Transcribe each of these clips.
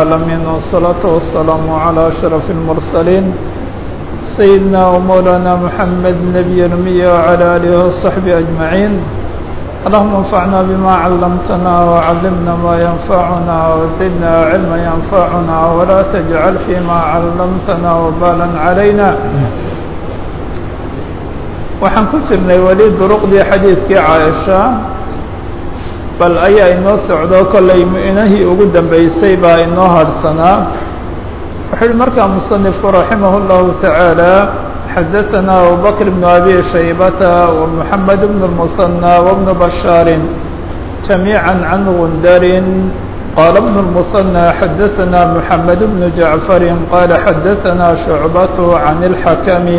العالمين والصلاة والسلام على أشرف المرسلين سيدنا ومولانا محمد نبي الأمي وعلى آله وصحبه أجمعين اللهم انفعنا بما علمتنا وعلمنا ما ينفعنا وزدنا علما ينفعنا ولا تجعل فيما علمتنا وبالا علينا waxaan ku jirnay weli duruqdii xadiidkii caaisha bal ayaa inoo socdo kollay mu'inahii ugu dambeysay baa inoo hadhsanaa wuxuu uhi markaa musanifku raximah اllahu taعaalى xadaثana abubakr bn abi shaybata ومحamed bn الmuثanى وbn bashaari جamيعا can gundarin qala bn الmuثanى xadaثana mحamed bn jaعfari qala xadaثana شhucbat can الxakmi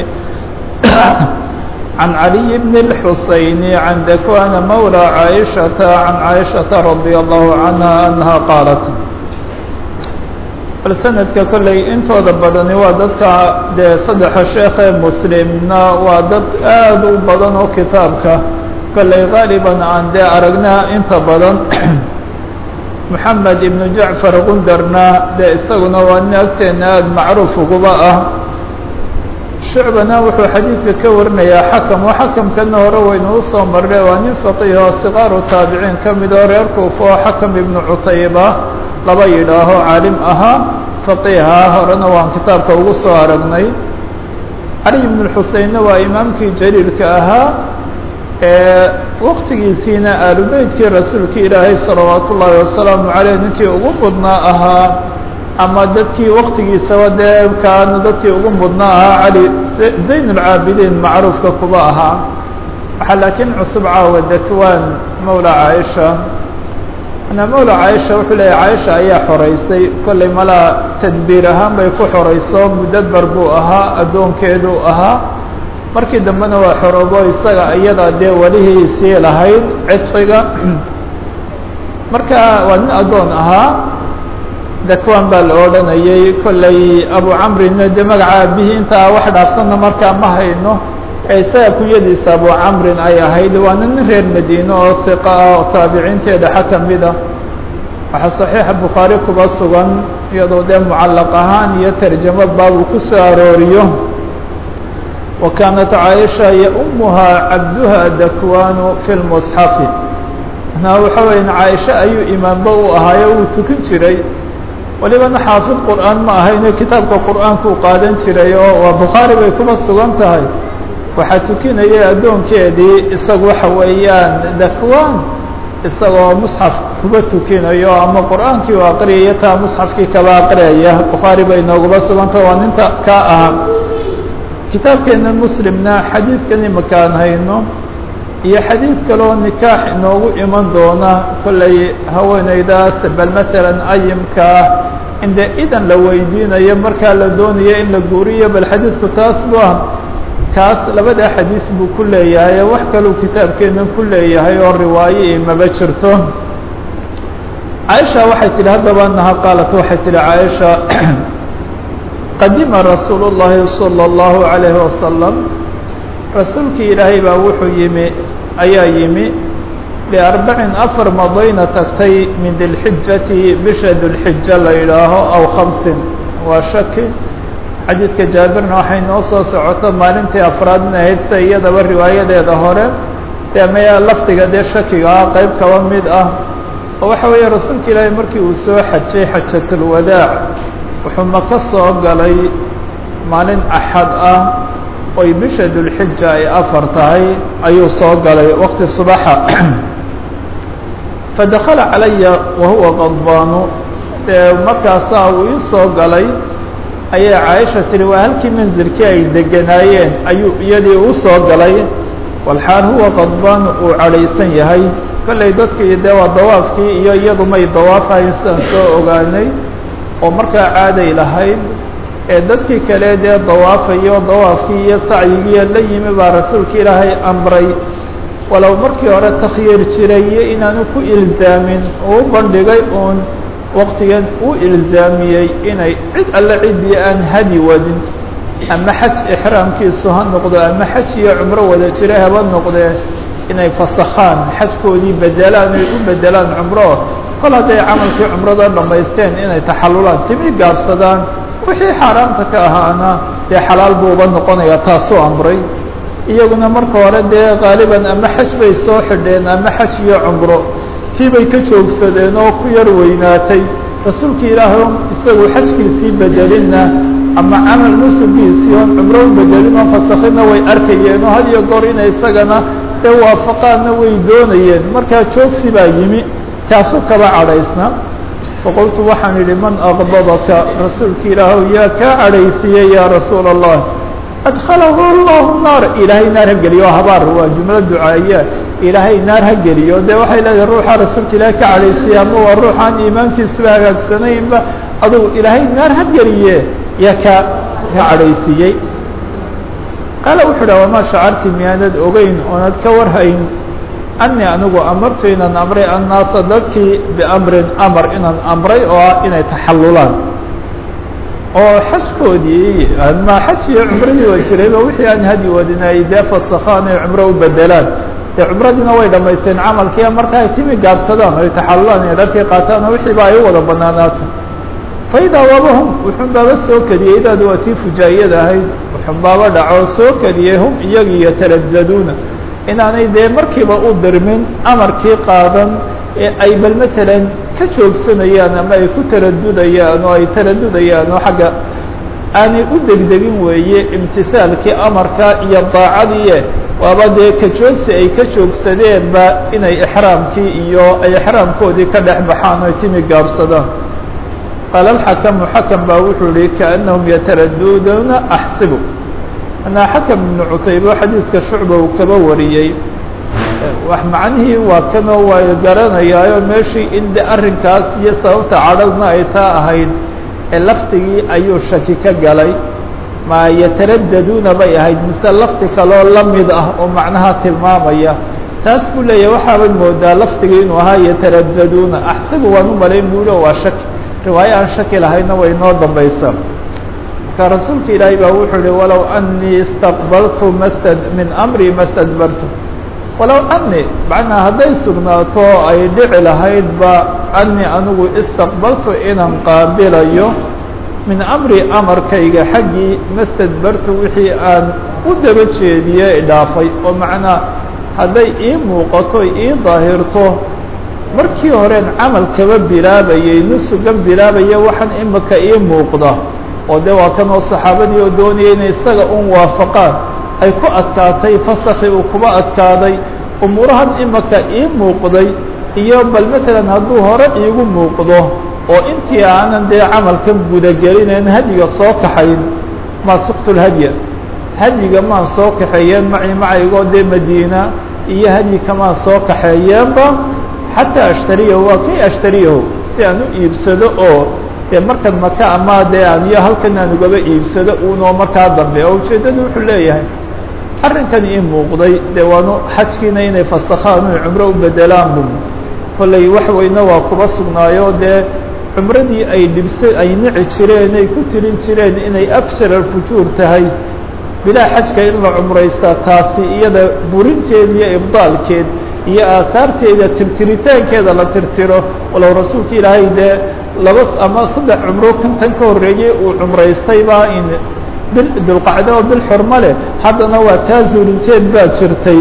عن علي بن الحسين عن ذكوان مولى عائشة عن عائشة رضي الله عنها أنها قالت bal sanadka kolley intooda badani waa dadka dee saddexa sheekhe muslimna waa dad aad u badan oo kitaabka kolley qaaliban aan dee aragnaa inta badan moxamed ibnu jacfar gundarna dee isaguna waa nin agteena aada macruuf uguba ah shucbana wuxuu xadiidka ka warinayaa xakam oo xakamkana hore waynu usoo marre waa nin faqiih oo sikaaru taabiciin ka mid oo reer kuufa oo xakam ibnu cutayba laba yidhaaho caalim ahaa faqiiha horena waan kitaabka ugu soo aragnay cali ibnu xuseinna waa imaamkii jaliilka ahaa ee waqtigiisiina aalubeytkii rasuulka ilaahay salawaatu ullaahi wasalaamu caleyh ninkii ugu mudnaa ahaa ama dadkii waktigiisaba dee kaana dadkii ugu mudnaa ahaa cali zayn اlcaabidiin macruufka kuba ahaa waxaa laakiin cusub caawa dakwaan mawla caaisha ana mawla caaisha wuxuu leeyahy caaisha ayaa xoreysay kollay malaa tadbiir ahaan bay ku xoreyso mudadbar buu ahaa addoonkeeduu ahaa markii dambena waa xoroobo isaga iyada dee welihiisii lahayd cidfiga marka waa nin addoon ahaa dakwan baa la odhanayay kollay abu camrina dee magaca aabihii intaa wax dhaafsanna markaa ma hayno ee isaga kunyadiisa abu camrin ay ahayd waana nin reer madiine oo hiqa ah oo taabiciinteeda xa ka mid ah waxaa saxiixa bukhaari kuba sugan iyadoo dee mucallaq ahaan iyo tarjamo baabuu ku soo arooriyo wa kaanat caaisha yaumuhaa cabduha dakwanu fi lmusxafi na waxa weya caaisha ayuu imaamba u ahaayo wuu tukan jiray walibana xaafid qur'aan ma ahayne kitaabka qur'aankuu qaadan jiray oo waa bukhaari bay kuba sugan tahay waxaa tukinayay addoonkeedii isagu waxa weeyaan dakwaan isagoo musxaf kuba tukinayo ama qur'aankii u aqriyaya taa musxafkii kaba aqriyaya bukhaari bay nooguba sugan tahay waa ninta ka ahaa kitaabkeena muslimna xadiidkan imakaan hayno iyo xadiid kaleoo nikaax inoogu iman doona kollay haweeneydaas bal matalan ayimka ah inde idan la weydiinayo markaa la doonayo in la guuriyo bal xadiidku taas bu ah kaas labada xadiis buu ku leeyahay wax kaluu kitaabkeenan ku leeyahay oo riwaayo i maba jirto caaisha waxay tihi haddaba naha qaalat waxay tihi caaisha qadima rasuulu llahi salى اllahu عalayhi wasalam rasuulkii ilaahay baa wuxuu yimi ayaa yimi liarbacin afar madayna tagtay min dilxijati bisha dulxija la yidhaaho aw khamsin waa shaki xadiidka jaabirna waxay noo soo socoto maalintii afraadna ahayd sida iyadaba riwaayadeeda hore dee maya lafdiga dee shakiga ah qeyb kaba mid ah oo waxa weeye rasuulka ilaahay markii uu soo xajay xajatulwadaac wuxuu maka soo galay maalin axad ah oy bisha dulxija ay afar tahay ayuu soo galay waqti subaxa fadakala calaya wahuwa qadbaanu dee markaasaa uu ii soo galay ayay caaisha tihi waa halkii manzilkii ay deganaayeen ayuu iyadii u soo galay walxaal huwa qadbaanu uu cadhaysan yahay kollay dadkii dee waa dawaafkii iyo iyadu may dawaafahayn sidaan soo ogaanay oo markaa caaday lahayd ee dadkii kale dee dawaafayo dawaafkii iyo sacyigiiyo la yimi baa rasuulka ilaahay amray walow markii hore takhyiir jiray iyo inaanu ku ilzaamin uu bandhigay uun waqtigan uu ilzaamiyey inay cid alle ciddii aan hadi wadin ama xaj ixraamkiisu ha noqdo ama xaj iyo cumro wada jira haba noqdee inay fasakhaan xajkoodii bedelaan ay u bedelaan cumro kol hadday camalkii cumrada dhamaysteen inay taxalulaan timi gaabsadaan wixii xaaraamta ka ahaana dee xalaal buu uba noqonaya taasuu amray iyaguna marka hore dee qaaliban ama xaj bay soo xidheen ama xaj iyo cumro tii bay ka joogsadeen oo ku yar weynaatay rasuulka ilaahay isagu xajkiisii bedelinna ama camal nusugiisii oon cumro u bedelin oo fasakhina way arkayeen oo had iyo goor inay isagana dee waafaqaanna way doonayeen markaa joogsi baa yimi taasuu kaba cadhaysna faqultu waxaan idhi man aqdabaka rasuulka ilaahw yaa kaa cadhaysiiyey yaa rasuula allah adkhalahu allahu naar ilaahay naar ha geliyo habaar waa jumlo ducaaya ilaahay naar ha geliyo dee waxay leedahay ruuxa rasuulka ilaahay ka cadhaysiiye ama waa ruuxaan iimaankiisuba hagaagsanaynba adugu ilaahay naar ha geliye yaa ka ka cadhaysiiyey qaala wuxuu dha wamaa shacarti miyaanad ogeyn oonad ka warhayn anii anigu amartu inaan amray annaasa dadkii biamrin amar inaan amray oo ah inay taxalulaan oo xajkoodii ma xaj iyo cumradii waa jirayba wixii aan hadi wadin ay dee fasakhaan ay cumro u bedelaan dee cumradiina way dhamaysteen camalkii marka ay timi gaabsadaan ay taxalulaan ay dharkii qaataan oo wixiiba ay u wada banaanaato faidaa wabahum wuxun baaba soo kediyey idaadu waa tii fujaayada ahayd wuxun baaba dhaco soo kediyey hum iyagi yataraddaduuna inaanay dee markiiba u dirmin amarkii qaadan ee ay bal matalan ka joogsanayaan ama ay ku taradudayaan oo ay taradudayaan oo xagga aanay u degdegin weeye imtisaalkii amarka iyo daacadii waaba dee ka joogsi ay ka joogsadeenba inay ixraamkii iyo ay ixraamkoodii ka dhex baxaan oy timi gaabsadaan qaala alxakamu xakam baa wuxuu yihi kaannahum yataraduduuna axsibu anaa xakam ibnu cutaybo xadiidka shucba uu kaba wariyey wax macnihii waa kanoo waayo garanayaayo meeshii in de arrinkaas iyo sababta cadhadna ay taa ahayd ee lafdigii ayuu shaki ka galay ma yataraddaduuna bay ahayd mise lafdi kaloo la mid ah oo macnaha tilmaamaya taas buu leeyahay waxaabad moodaa lafdigii inuu ahaa yataraddaduuna axsibu waan u malayn buuhi oo waa shaki riwaayo aan shaki lahayna way noo dambaysaa marka rasuulka ilaahay baa wuxuu ihi walow anii istaqbaltu mastad min amri ma stadbartu walow ani macnaa hadday sugnaato ay dhici lahaydba anii anigu istaqbaltu inaan qaabilayo min amri amarkayga xaggii mastadbartu wixii aan u daba jeediye idhaafay oo macnaa hadday ii muuqato ii daahirto markii horeen camal kaba bilaabayay nusugan bilaabaya waxaan imika ii muuqda oo de waa kanoo saxaabadii oo doonaya inay isaga un waafaqaan ay ku adkaatay fasakhi uu kuba adkaaday umuurahan imika ii muuqday iyo bal matalan hadduu hore iigu muuqdo oo intii aanan dee camalkan gudagelinayn hadyiga soo kaxayn maa suktu lhadya hadyiga maan soo kaxeeyeen maci macaygoo dee madiina iyo hadyi kamaan soo kaxeeyeenba xataa ashtariyahu waa kay ashtariyahu si aan u iibsado oo dee markan maka ama dee aan iyo halkan aan ugaba iibsado unoo markaa dambe oo ujeeddadu wuxuu leeyahay arrinkan ii muuqday dee waanu xajkiina inay fasakhaan oy cumro u bedelaan bu kollay wax weyne waa kuba sugnaayo dee cumradii ay dhibsa ay nici jireen ay ku tirin jireen inay afjar alfujuur tahay bilaa xajka in la cumraystaa taasi iyada burinteed iyo ibdaalkeed iyo aahaarteeda tirtiritaankeeda la tirtiro walow rasuulka ilaahay dee laba ama saddex cumro kantan ka horreeyey uu cumraystay baa in bil dulqacdo oo bil xurmo leh haddana waa taa zuulinteed baa jirtay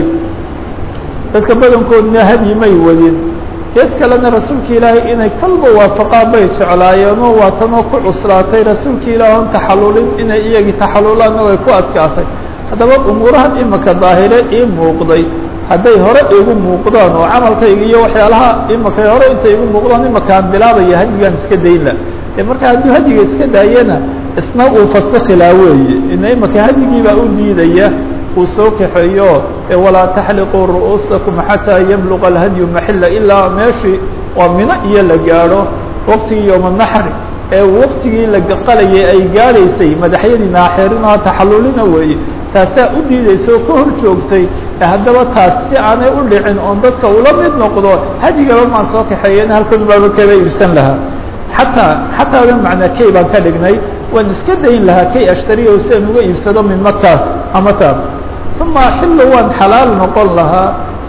dadka badankoodna hadyi may wadin gees kalena rasuulka ilaahay inay kalba waafaqaan bay jeclaayeenoo waa tanoo ku cuslaatay rasuulka ilaah on taxallulin inay iyagii taxallulaanna way ku adkaatay haddaba umuurahan imika daahire ii muuqday hadday hore igu muuqdaan oo camalkayga iyo waxyaalaha imika hore intay igu muuqdaan imakaan bilaabaya hadyigaan iska daynla e marka hadduu hadyiga iska daayana isna uu fasikilaa weeye ina imika hadyigiibaa u diidaya uu soo kaxeeyo walaa taxliquu ru'uusakum xataa yabluqa alhadyu maxila ilaa meeshii waa mino iyo la gaadho waqtigii yooma naxri ee waqtigii la qalayay ay gaadhaysay madaxyadii naaxirina taxallulina weeye taasaa u diidaysa oo ka hor joogtay haddaba taas si aanay u dhicin oon dadka ula mid noqdo hadyigaba maan soo kaxeeyen halkan baaba kaba iibsan lahaa xataa xataa odan macnaa kay baan ka dhignay waan iska dayn lahaa kay ashtariya si aan uga iibsado min maka ama taa uma axillu waan xalaal noqon lahaa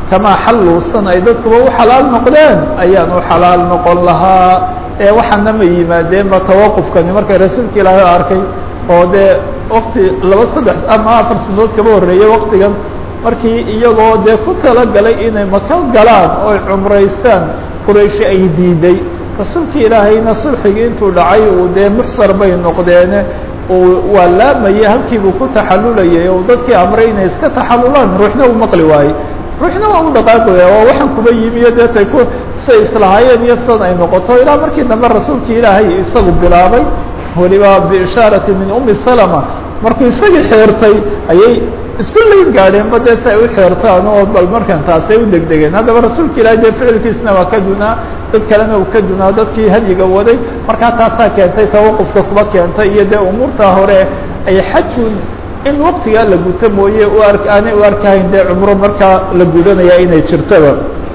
kamaa xalluusan ay dadkuba u xalaal noqdeen ayaan u xalaal noqon lahaa ee waxaana ma yimaadeenba tawaqufkani markay rasuulka ilaahay arkay oo dee wakti laba saddex ama afar sanadood kaba horreeyey waktigan markii iyagoo dee ku talagalay inay maka galaan oy cumraystaan qurayshi ay diiday rasuulka ilaahayna sulxigii intuu dhacay uu dee muxsar bay noqdeene uu waa laamayay halkiibuu ku taxalulayay oo dadkii amray inay iska taxalulaan ruuxna u maqli waayey ruuxna waa u dhaqaaqaya oo waxaan kuba yimiyo deetay ku say islahaayeen iyo san ay noqoto ilaa markii dambe rasuulka ilaahay isagu bilaabay weliba biishaarati min umi salama markuu isagii xeertay ayay isku layn gaadheenba dee si ay u xeertaan oo bal markan taasay u degdegeen haddaba rasuulka ilaahay dee ficilkiisna waa ka dunaa dad kalena uu ka dunaa dadkii hadyiga waday markaa taasaa keentay tawaqufka kuba keentay iyo dee umuurtaa hore ay xajun in waktigaa la guto mooye u ar aanay u arkahayn dee cumro markaa la gudanaya inay jirtoba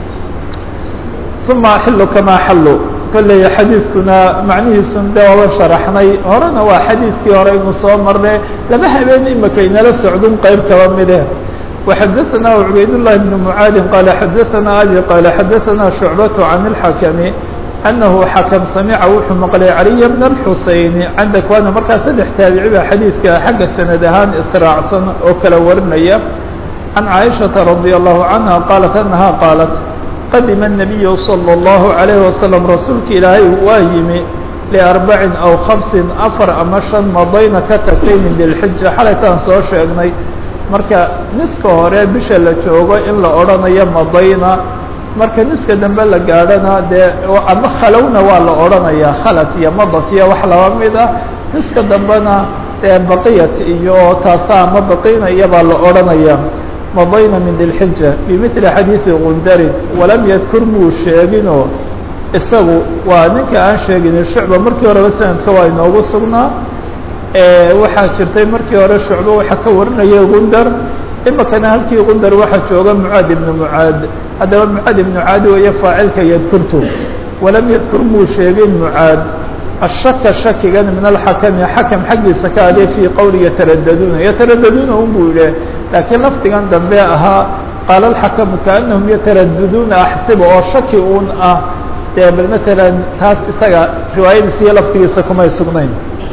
uma axilu kamaa xallu kolley xadiidkuna macnihiisun de waaba sharaxnay horena waa xadiidkii hore inu soo marne laba habeen imaka inala socdun qeyb kaba mide وxadaثna cubayd للhi بن mعaadi qala xadaثna abi qala xadaثna شhucbaة عan الxakmi أnahu xakم samica wuxuu maqlay عaliي بn الxuseyn can dakwana markaa saddex taabici ba xadiidka xagga sanad ahaan israacsan oo kala warinaya can caaishaةa radي الlahu canha qalat anaha qaalat qadima النabiyu slى الlahu عalيه waslم rasuulka ilaahay waa yimi liarbacin aw hamsin afar ama shan madayna ka tagtay min dilxija xalaytaan soo sheegnay marka niska hore bisha la joogo in la odhanayo madayna marka niska dambe la gaadhana dee ama khalowna waa la odhanayaa khalat iyo madat iyo wax laba mid ah niska dambena dee baqiyat iyo taasa ama baqina iyobaa la odhanaya madayna min dilxija bimili xadiidi gundarin walam yadkur muu sheeginoo isagu waa ninka aan sheegin shucba markii horeba sanadka waa inoogu sugnaa waxaa jirtay markii hore shucba waxaa ka warinaya gundar imikana halkii gundar waxaa jooga mucaad ibnu mucaad haddaba mucaad ibnu caadi weeye faacilka yadkurtu walam yadkur muu sheegin mucaad ashaka shakigan min alxakami xakam xaggiisa ka adee fii qowli yataradaduna yataradaduna un buu yihi laakiin lafdigan dambe ahaa qaala alxakamu kaanahum yataradaduna axsiba oo shaki un ah dee bal matalan taas isaga riwaayadiisa iyo lafdigiisa kumay sugnayn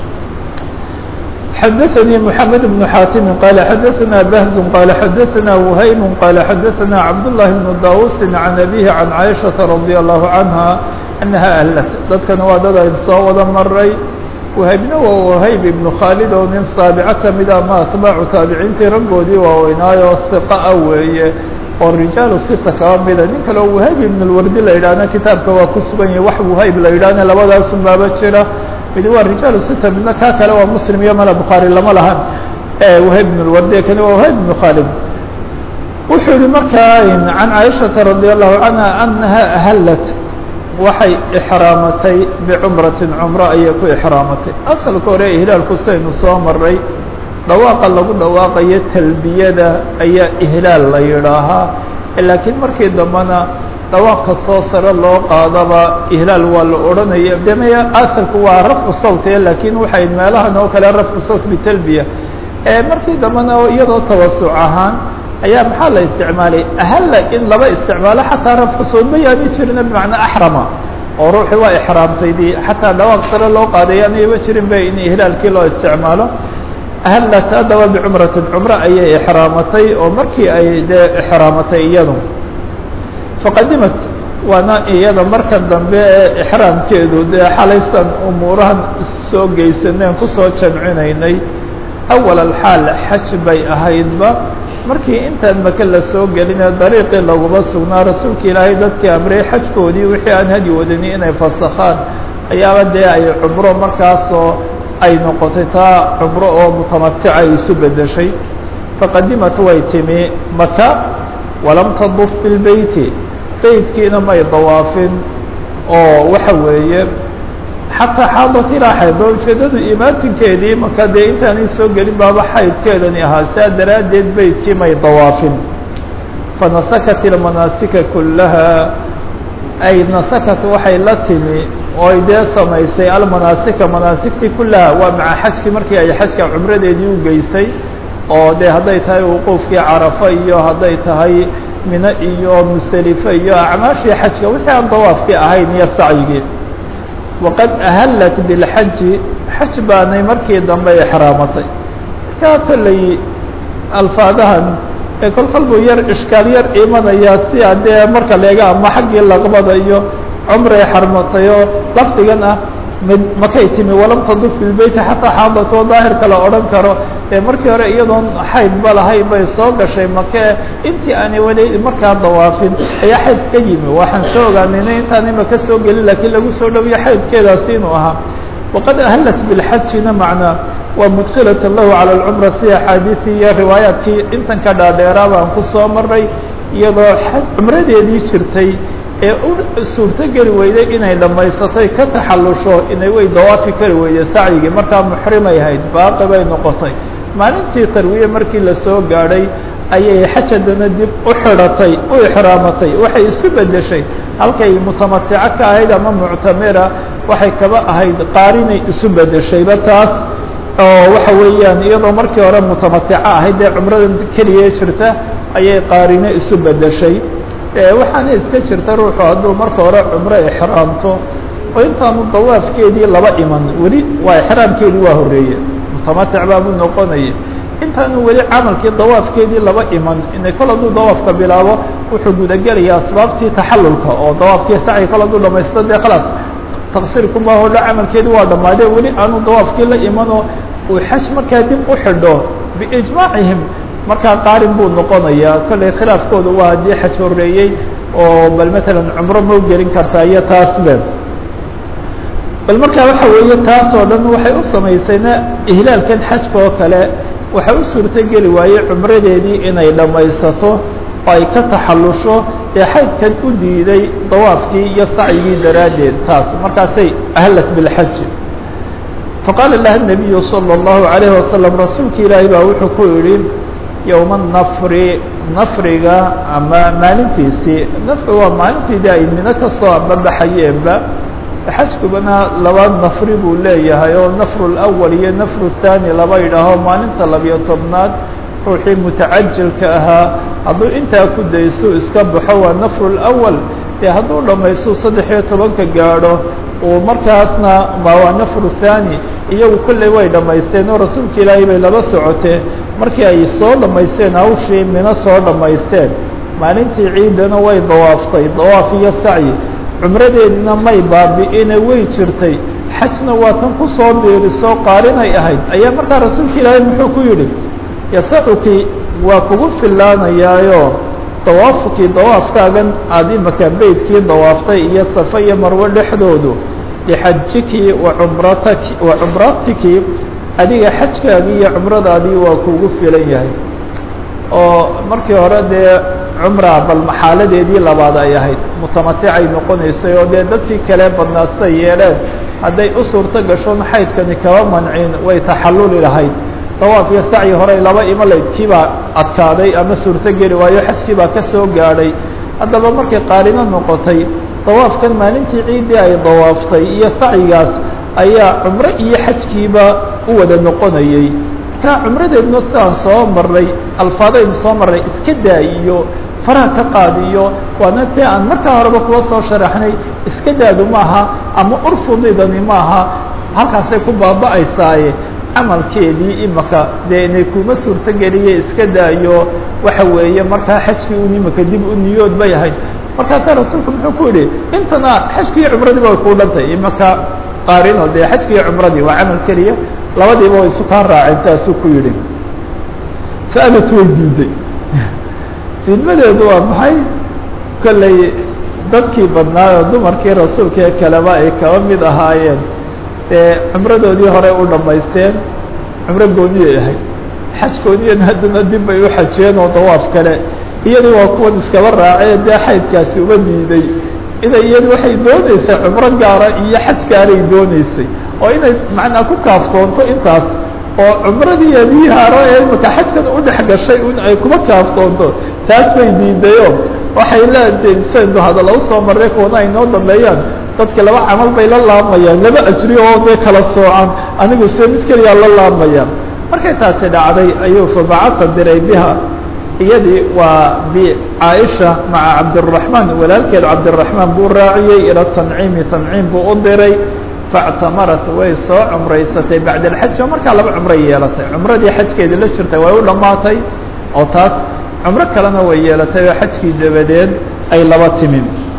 xadaثnي محamed بن xاtimi qala xadaثna bahz qala xadaثna وhaym qala xadaثna cabdاللahi بن dawusi عan abihi عan caiشhaةa radي الlahu عanha anaha ahlat dadkana waa dad ayn soo wada maray wahaybna waa wahayb ibnu khaalid oo nin saabico kamida ama atbaacu taabiciintii raggoodii waaweynaayo hiqa a weeye oo rijaalu sita kaba mida nin kale oo wahayb ibn اlwardi la yidhaahna kitaabka waa ku sugan yahay wax wahayb la yidhaahna labadaasun baaba jira mid waa rijaalu sita midna kaa kale waa muslim iyo mala bukhaari lama lahan wahayb ibn اlwardi kani waa wahayb ibnu khaalid wuxuu yihi markaa can caaishaةa radي الlahu canha anaha ahalat waxay ixraamatay bicumratin cumro ayay ku ixraamatay asalka hore ihlaalku saynu soo maray dhawaaqa lagu dhawaaqayo talbiyada ayaa ihlaal la yidhaahaa laakiin markii dambena dhawaaqka soo sare loo qaadaba ihlaal waa la odhanaya demaya asalku waa rafcu sawti laakiin waxay meelahan oo kale rafcu sawt bitalbiya markii dambena iyadoo tawasuc ahaan ayaa maxaa la isticmaalay ahalla in laba isticmaalo xataa rafcu sawt ma yaani jirina bimacnaa axrama oo ruuxi waa ixraamtaydii xataa dhawaaq sare loo qaaday aanayba jirin ba in ihlaalkii loo isticmaalo ahallat haddaba bicumratin cumro ayay ixraamatay oo markii ay dee ixraamatay iyadu faqadimat waana iyada marka dambe ee ixraamkeedu dee xalaysan umuurahan soo geysaneen kusoo jamcinaynay awal alxaal xaj bay ahaydba markii intaan maka la soo gelinee dariiqii laguma sugnaa rasuulka ilaahay dadkii amrey xajkoodii wixii aan hadi wadani inay fasakhaan ayaaba dee ay cumro markaasoo ay noqotay taa cumro oo mutamatica ay isu bedeshay faqadimat way timi maka walam taduf bilbeyti beytkiina may dawaafin oo waxa weeye xataa xaadat ilaa xayd oo ujeedadu imaatinkeedii maka dee intaanay soo gelin baaba xaydkeedani ahaa saa daraaddeed beytkii may dawaafin fanasakat ilmanaasika kullaha ay nasakat waxay la timi oo ay dee samaysay almanaasika manaasigtii kullaha waa maca xajkii markii ay xajka cumradeedii u geysay oo dee hadday tahay wuquufkii carafa iyo hadday tahay mino iyo musdelife iyo acmaashii xajka wixii aan dawaafkii ahayn iyo sacyigii waqad ahallat bilxaji xaj baanay markii dambe exraamatay markaa kolley alfaadahan ee kol kol buu yar ishkaal yar imanayaa si adee marka leega ama xaggii laqbada iyo cumray xarmatay oo lafdigan ah mid makay timi walam taduf bilbeyti xataa xaadatoo daahirka la odhan karo ee markii hore iyadoon xaydba lahayn bay soo gashay makee intii aanay weli markaa dawaafin ayaa xayd ka yimi waxaan soo ogaanayna intaan imaka soo gelin laakiin lagu soo dhawiyo xaydkeedaasi inuu ahaa waqad ahallat bilxajina macnaa waa mudkilata lahu cala alcumra si axaadiisii iyo riwaayaadkii intan ka dhaadheeraa baan ku soo maray iyadoo cumradeedii jirtay ee u suurto geli weyday inay dhammaysatay ka taxallusho inay way dawaafi kari weyday sacyigii markaa muxrimay ahayd baaqi bay noqotay maalintii tarwiye markii lasoo gaadhay ayay xajadana dib u xidhatay u ixraamatay waxay isu bedeshay halkay mutamatico ka ahayd ama muctamira waxay kaba ahayd qaarinay isu bedeshayba taas oo waxa weeyaan iyadoo markii hore mutamatico ahayd ee cumrada keliya jirta ayay qaarine isu bedeshay waxaana iska jirta ruuxu hadduu marka hore cumro ixraamto oo intaanu dawaafkeedii laba iman weli waa ixraamkeedii waa horreeye mutamatic baabuu noqonaya intaanu weli camalkii dawaafkeedii laba iman inay kol hadduu dawaafka bilaabo wuxuu gudagelayaa asbaabtii taxalulka oo dawaafkii sacyi kol hadduu dhamaysto dee khalaas taqsiirkuma hodho camalkeedii waa dhammaadee weli aanu dawaafkii la imanoo uu xaj markaa dib u xidho biijmaacihim markaa qaarin buu noqonayaa kollay khilaafkooda waa haddii xaj horreeyey oo bal matalan cumro mau gelin kartaa iyo taas be bal markaa waxa weeye taas oo dhan waxay u samaysayna ihlaalkan xajka oo kale waxay u suurto geli waayey cumradeedii inay dhammaysato oo ay ka taxallusho ee xaydkan u diiday dawaafkii iyo sacyigii daraaddeed taas markaasay ahallat bilxaji faqaala laha الnabiyu salى الlahu عalayه wasalam rasuulka ilaahi baa wuxuu ku yidhi yowma nafri nafriga ama maalintiisii nafriga waa maalintiidii ay mino ka soo ambabaxayeenba xajkubana laba nafri buu leeyahay oo nafru اlأwal iyo nafru الثaani laba yidhaaho maalinta labiyo tobnaad ruuxii mutacajilka ahaa hadduu intaa ku dayso iska baxo waa nafru اlأwal dee hadduu dhammaysto saddex iyo tobanka gaadho uu markaasna ma waa nafru thani iyagu kolley way dhammaysteen oo rasuulka ilaahay bay laba socotee markii ay soo dhammaysteen hawshii mino soo dhammaysteen maalintii ciidana way dawaaftay dawaaf iyo sacyi cumradeedina may baabi'ine way jirtay xajna waa tan ku soo biiriso qaarinay ahayd ayaa markaa rasuulka ilaahay muxuu ku yidhi yasacuki waa kugu fillaanayaayo dawaafkii dawaafkaagan aada imaka beydkii dawaaftay iyo safa iyo marwo dhexdoodu lixajiki wa cumrataki wa cumratiki adiga xajkaagii iyo cumradaadii waa kugu filan yahay oo markii hore dee cumra bal maxaaladeedii labaad ay ahayd mutamaticay noqonaysay oo dee dadkii kale badnaastay yeedheen hadday u suurto gashoon xaydkani kaba mancin way taxalluli lahayd dawaaf iyo sacyi horey laba imalayd kiibaa adkaaday ama suurto geli waayo xajkii baa ka soo gaadhay haddaba markay qaarino noqotay dawaafkan maalintii ciiddii ay dawaaftay iyo sacyigaas ayaa cumro iyo xajkiiba u wada noqonayey markaa cumradeedna sidaan soo marnay alfaadaynu soo marnay iska daayiyo faraha ka qaadiyo waana dee aan markaa horeba kuwa soo sharaxnay iska daadu maaha ama urfudidani maaha halkaasay ku baaba'aysaaye camalkeedii imaka dee inay kuma suurto geliye iska daayo waxa weeye markaa xajkii un imaka dib u niyood bay ahayd markaasaa rasuulku muxuu ku yidhi intana xajkiiyo cumradii ba ku dhantay imaka qaarino dee xajkiiyo cumradii waa camal keliya labadiiba way isu kaa raaceen taasuu ku yidhi faalat way diiday diidmadeedu waa maxay kolley dadkii badnaa oo dumarkii rasuulka ee kaleba ay kaba mid ahaayeen dee cumradoodii hore u dhammaysteen cumro gooniyay ahayd xajkoodiyana haddana dib bay u xajeen oo dawaaf kale iyadii waa kuwan iskaba raacee dee xaydkaasi uma diiday inay iyadu waxay dooneysay cumro gaara iyo xaj gaaray dooneysay oo inay macnaa ku kaaftoonto intaas oo cumradiiadii haro ee imaka xajkan u dhex gashay in ay kuma kaaftoonto taas bay diidayo waxay leedahay saynu hadalla usoo marray kuwana ay noo dambeeyaan dadka laba camal bay la laamayaan laba ajri oo dee kala soocan anigu se mid keliyaa la laamaya markay taasi dhacday ayuu fabacata diray biha iyadii waa bcaaisha maca cabdالرaحmaan walaalkeed cabdالرaحmaan buu raaciyey ilى tanciimi tanciim buu u diray faاctamarat way soo cumraysatay bacd اlxaj oo markaa laba cumray yeelatay cumradii xajkeedii la jirtay way u dhammaatay oo taas cumro kalena way yeelatay oo xajkii dabadeed ay laba timi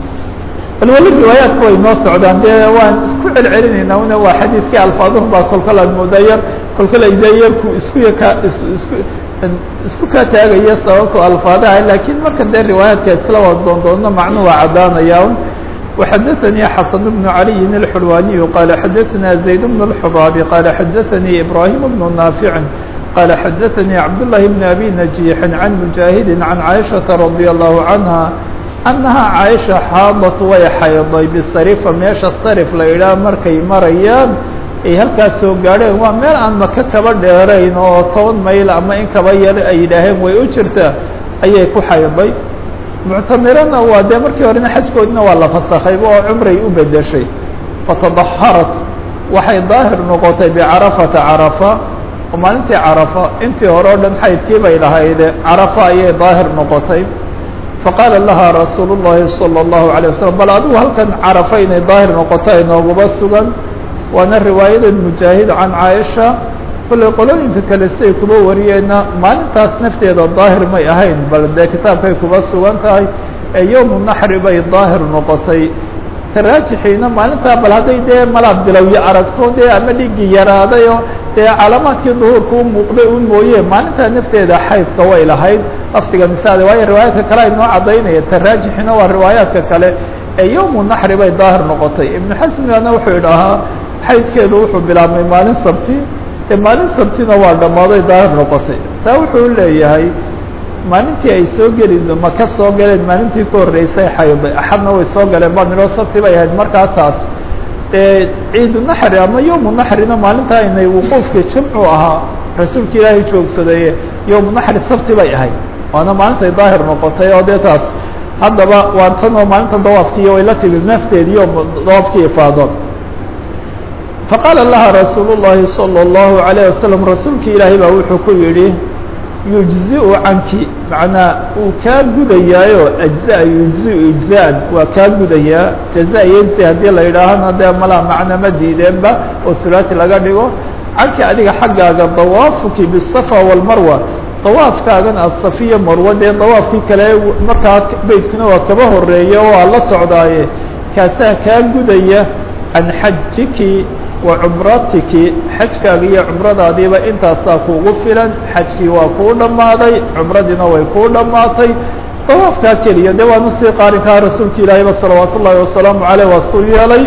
bal weli riwaayaadku way noo socdaan dee waan isku celcelinaynaa una waa xadiidkii alfaaduhu baa kolkol aad moodaa yar kolkol ay dee yarku isku yaka is isku isku kaa taagaya sababto alfaadaha laakiin marka dee riwaayaadka isla wada doondoodno macnu waa caddaanaya وxadثnي xaسن بن علي الحلواني qال xadثna زaيد بن الحباب qال xadثnي إبراهيم بن نافع qال xadثnي عبدالله بن أبي نجيح عن مجاهد عن عائشhaة رضي الله عنها أنها عائشha xاaضت way xayday بsرفa meesha sرف la idhaah markay marayaan ay halkaas soo gaadheen waa meel aan maka kaba dheerayn oo toban mayl ama in kaba yar ay yidhaaheen way u jirtaa ayay ku xayday muctamirana waa dee markii horena xajkoodina waa la fasakayba oo cumray u bedeshay fatadaharat waxay daahir noqotay bicarafata carafa oo maalintii carafa intii hore o dhan xaydkii bay lahayde carafa ayay daahir noqotay faqaala laha rasuul الlahi salى الlahu عalيه waslm bal adigu halkan carafa inay daahir noqoto ay nooguba sugan waana riwaayada mujaahid can caaisha kolley qolooyinka kale siay kuba wariyeenna maalintaas nafteeda daahir may ahayn bal dee kitaabkay kuba sugan tahay ee yowmu naxri bay daahir noqotay taraajixiina maalintaa bal hadday dee malaad bilowyo aragto dee ama dhigii yaraadayo dee calaamaadkii duhuurka u muuqday un mooye maalintaa nafteeda xaydka way lahayd lafdiga misaade waayo riwaayaadka kale ay noo caddaynaya taraajixina waa riwaayaadka kale ee yowmu naxri bay daahir noqotay ibnu xasmigana wuxuu idhahaa xaydkeedu wuxuu bilaabmay maalin sabti ee maalin sabtina waa dhammaaday daahir noqotay taa wuxuu leeyahay maalintii ay soo geli maka soo galeen maalintii ka horreysay xayday axadna way soo galeen baa nidhoo sabti bay ahayd markaa taas ciidu naxri ama yowmu naxrina maalintaa inay wuquufka jimcu ahaa rasuulka ilaahay joogsadaye yowmu naxri sabti bay ahayd waana maalintay daahir noqotay oo dee taas haddaba waa tan oo maalinta dawaafkiiyo way la timid nafteediiyo dawaafkii ifaado faqaala laha rasuul الlahi salى الlahu عalيه waslm rasuulki ilaahay baa wuxuu ku yidhi yujziu canki macnaa uu kaa gudayaayo ajza yujziu ijzaan waa kaa gudayaa jaza yejzi haddii la yidhaahana dee malaa macna ma diideenba oo tulaati laga dhigo canki adiga xaggaaga dawaafuki bisafa walmarwa dawaafkaagan aad safiya marwa dee dawaafkii kale markaa beytkuna waa kaba horeeya oo aa la socdaaye kaasaa kaa gudaya can xajiki wa cumratiki xajkaaga iyo cumradaadiiba intaasaa kuugu filan xajkii waa kuu dhammaaday cumradiina way kuu dhammaatay dawaafkaa keliya dee waana sii qaarinkaa rasuulka ilaahayba salawaat ullaahi wasalaamu caleyh waa suu yeelay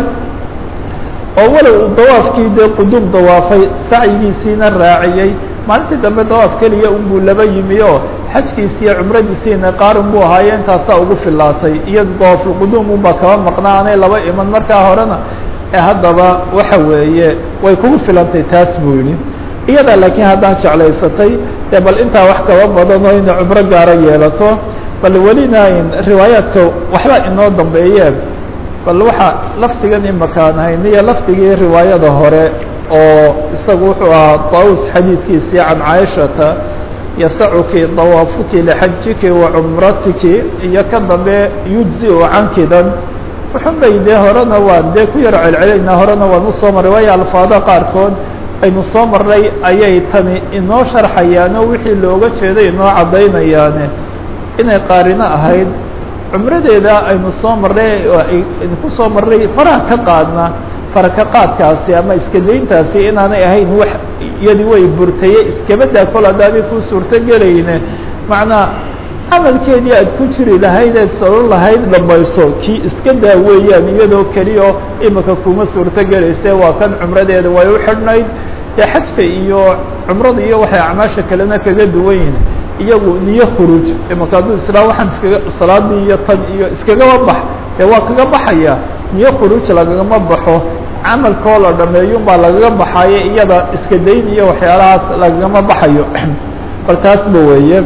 oo walow uu dawaafkii dee quduum dawaafay sacyigiisiina raaciyey maalintii dambe dawaaf keliya unbuu laba yimi oo xajkiisi iyo cumradiisiina qaarin buu ahaaye intaasaa ugu filaatay iyado dawaafulquduum unbaa kaba maqnaa anay laba iman markaa horena haddaba waxa weeye way kugu filantay taas buu yihi iyadaa laakiin haddaan jeclaysatay dee bal intaa wax kaba badanoo inay cumro gaaro yeelato bal welina riwaayaadka waxba inoo dambeeyeen bal waxa lafdigan imakaan hayniyo lafdigii riwaayada hore oo isagu wuxuu ahaa daus xadiidkiisii can caaishata yasacuki dawaafuki lixajiki wa cumratiki iyo ka dambe yujzi-u cankidan wuxun bay dee horena waan dee ku yar celcelaynaa horena waan usoo marray waayo alfaada qaarkood aynu soo marray ayay tani inoo sharxayaano wixii looga jeeday inoo caddaynayaane inay qaarino ahayd cumradeeda aynu soo marray aynu ku soo marray faraha ka qaadna faraka qaadkaasi ama iska dayntaasi inaanay ahayn wax iyadi way burtaye iskabadaa kol haddaanay ku suurto gelayne macnaa camalkeedii aad ku jiri lahayd eed solo lahayd dhamayso kii iska daa weeyaan iyadoo keliya imika kuma suurto gelayse waa kan cumradeeda way u xidhnayd dee xajka iyo cumrada iyo waxay acmaasha kalena kaga duwan yihin iyagu niyo khuruuj imika hadduu islaa waxaan iskaga salaadii iyo tan iyo iskagaba bax dee waa kaga baxaya niyo khuruuj lagagama baxo camalkoo la dhameeyun baa lagaga baxayo iyada iska dayn iyo waxyaalahaas lagagama baxayo bal taasba weeye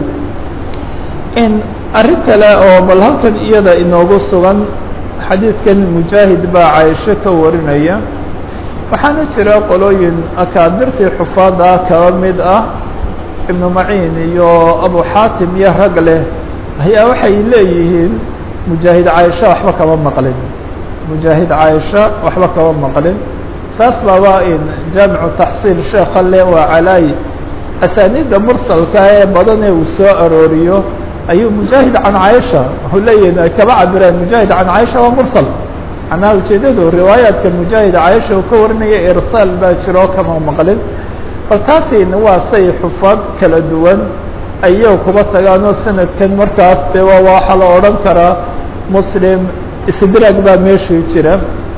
in arrin kale oo bal halkan iyada inoogu sugan xadiidkan mujaahid baa caaisho ka warinaya waxaana jira qolooyin akaabirtii xufaada kaba mid ah ibnu maciin iyo abu xaatim iyo rag leh ayaa waxay leeyihiin mujaahid caaisha waxba kama maqlin mujaahid caaisha waxba kama maqlin saas baaba in jaamicu taxsiil sheekha le waa calaayi asaaniidda mursalka ee badan ee uu soo arooriyo ayuu mujaahid can caaisha wuxuu leeyihin ay kaba cabireen mujaahid can caaisha waa mursal macnaha ujeedadu riwaayaadka mujaahid caaisha uu ka warinaya irsaal baa jiro kama maqlin bal taasina waa say xufaad kala duwan ayay kuba tagaanoo sanadkan markaas de waa waxaa la odhan karaa muslim isdraag baa meeshuu jira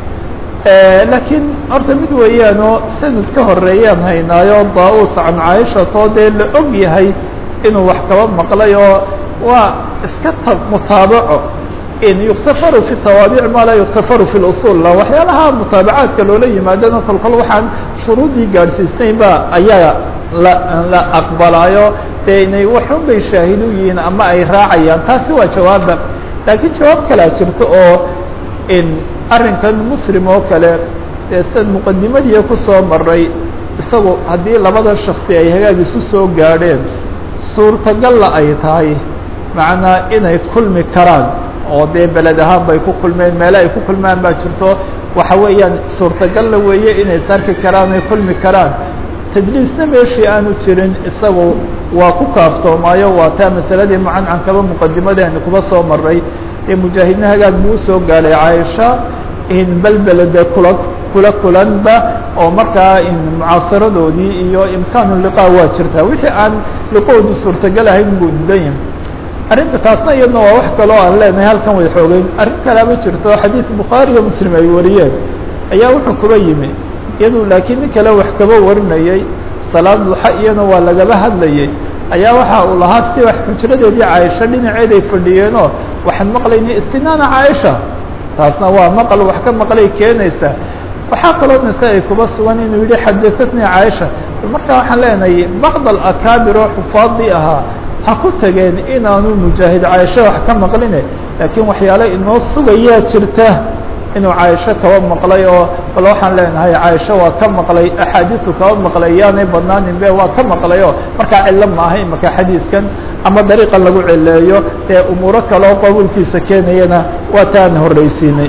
laakiin horta mid weeyaanoo sanad ka horeeyaan haynaayo daa-us can caaishatoo dee la og yahay inuu wax kaba maqlay oo waa iska ta mutaabaco in yuktafaru fi tawaabic maa laa yuktafaru fi lusul waxyaalaha mutaabacaadka loola yimaadana kolkol waxaan shuruudii gaadhsiisnayn ba ayaa la la aqbalaayo dee inay waxun bay shaahid u yihiin ama ay raacayaan taasi waa jawaaba laakiin jawaab kalaa jirto oo in arrinkan muslim oo kale dee sad muqadimadiia kusoo maray isagu haddii labada shaksi ay hagaag isu soo gaadheen suurtagalla ay tahay macnaa inay kulmi karaan oo dee beled ahaan bay ku kulmeen meele ay ku kulmaan baa jirto waxa weeyaan suurtagalla weeye inay sarki karaan ay kulmi karaan tadliisna meeshii aanu jirin isagu waa ku kaaftoomayo waa taa masaladii mucancankaba muqadimadeeni kuba soo maray ee mujaahidna hagaag buu usoo gaadhay caaisha in belbelede kula kula kulanba oo markaa in mucaasaradoodii iyo imkaanu liqaa waa jirtaa wixii aan liqoodu suurtagal ahayn buu didan arrinta taasna iyadna waa wax kaloo aan leenahay halkan way xoogeyn arrin kalaama jirto xadiid bukhaari iyo muslim ay wariyeen ayaa wuxuu kuba yimi iyadu laakiin nin kale wax kaba warinayay salaad duxa iyana waa lagaba hadlayay ayaa waxa uu lahaa si wax xujradeedii caaisha dhinaceed ay fadhiyeenoo waxaan maqlayna istinaana caaisha taasna waa maqal wax ka maqlay keenaysa waxaa kaloo nase ay kuba sugan inuu yihi xadaatnii caaisha markaa waxaan leenahay bacd alakaabir oo xufaadii ahaa ha ku tageen inaanu mujaahid caaisha wax ka maqline laakiin waxyaale inoo sugayaa jirta inuu caaisho kaba maqlay oo bal waxaan leenahay caaisho waa ka maqlay axaadiisu kaba maqlay yaanay badnaanin be waa ka maqlay oo markaa cilo maaha imaka xadiidkan ama dariiqa lagu cileeyo ee umuuro kale oo qabuulkiisa keenayana waa taan horreysiinay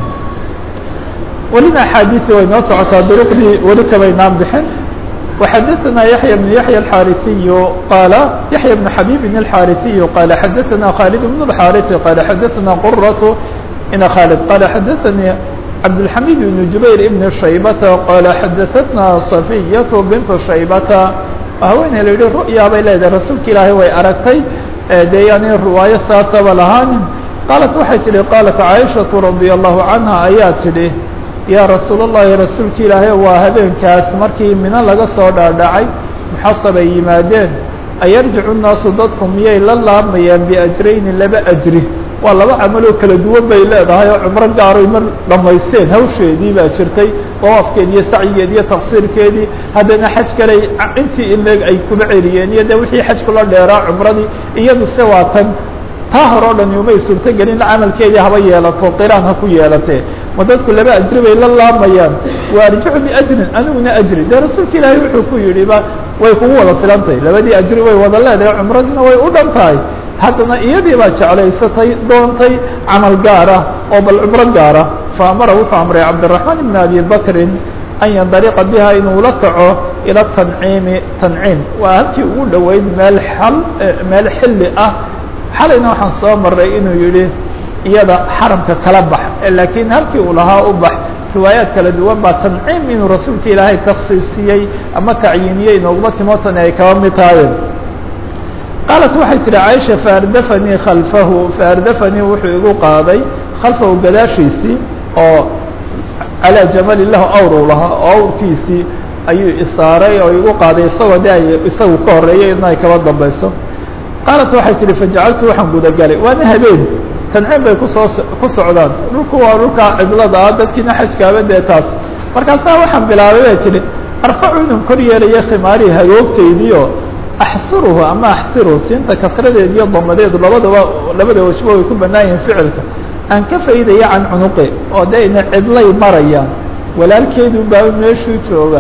welina axaadiisi way noo socotaa duruqdii weli kabaynaan bixin وxadثna yaحyى بن yaحyى الxاriثiy qاala yaحyى بن xabيb الxاriثiy qاala xadaثna khالد بن الxاriث qاala xadaثna qرة ina khالد qاala xadaثnي cabdالحamid بن jubayr بن shaybata qاala xadaثtna صaفiyaة bint shaybata haweeney la yihi ru'ya bay leedahay rasuulka ilaahay way aragtay dee yani riwaayo saasaba lahaanin qaalat waxay tihi qaalat caaishaةu radي الlahu canha ayaa tidhi yaa rasuul الlahi rasuulka ilaahay waa habeenkaas markii mino laga soo dhaadhacay muxasab ay yimaadeen ayarjicu الnaasu dadku miyay la laamayaan biajrayni laba ajri waa laba camaloo kala duwan bay leedahay oo cumro gaaroy mar dhamaysteen hawsheedii baa jirtay dawaafkeedi iyo sacyigeedi iyo taqsiirkeedii haddana xaj kale intii ileeg ay kuba celiyeen iyo de wixii xaj kula dheeraa cumradii iyadu se waa tan taa hore o dhan umay suurtogelin camalkeedii haba yeelato qiraan ha ku yeelatee ma dadku laba ajri bay la laamayaan wa arjicu biajrin aniguna ajri dee rasuulka ilaahay wuxuu ku yidhi ba way kugu wada filantahay labadii ajri way wada leedahay cumradina way u dhan tahay haddana iyadii baa jeclaysatay doontay camal gaara oo bal cumro gaara fa amara wuxuu amray cabdiraxmaan ibn abi bakrin an yandariqa biha inuu la kaco ila tanciimi tanciim waa halkii ugu dhoweyd meel xal meel xilli ah xalayna waxaan soo maray inuu yihi iyada xaramka kala bax laakiin halkii uu lahaa u bax riwaayaad kala duwan baa tanciim inuu rasuulka ilaahay taksiisiyey ama tacyiiniyey inooguma timotani ay kaba mid tahayen qaalat waxay tihi caaisha faardafanii khalfahu faardafanii wuxuu igu qaaday khalfahu gadaashiisii oo calaa jamali lahu awru lahaa oo awrkiisii ayuu isaaray oo igu qaaday isagoo de ay isagu ka horeeyo idna ay kaba dambayso qaalat waxay tihi fajacaltu waxaan gudagalay waana habeen tanciim bay kusoo ku socdaan dhulku waa dhulkaa cidlada ah dadkiina xajkaaba dee taas markaasaa waxaan bilaabay bay tihi arfacu inuu kor yeelaya khimaarihi hagoogtaydiio axsiruhu ama axsiruhu siinta kasradeed iyo damadeedu labadaba labada wajba way ku banaan yihiin ficilka aan ka faydaya can cunuqi oo de ina cidlay marayaan walaalkeedu baa meeshuu jooga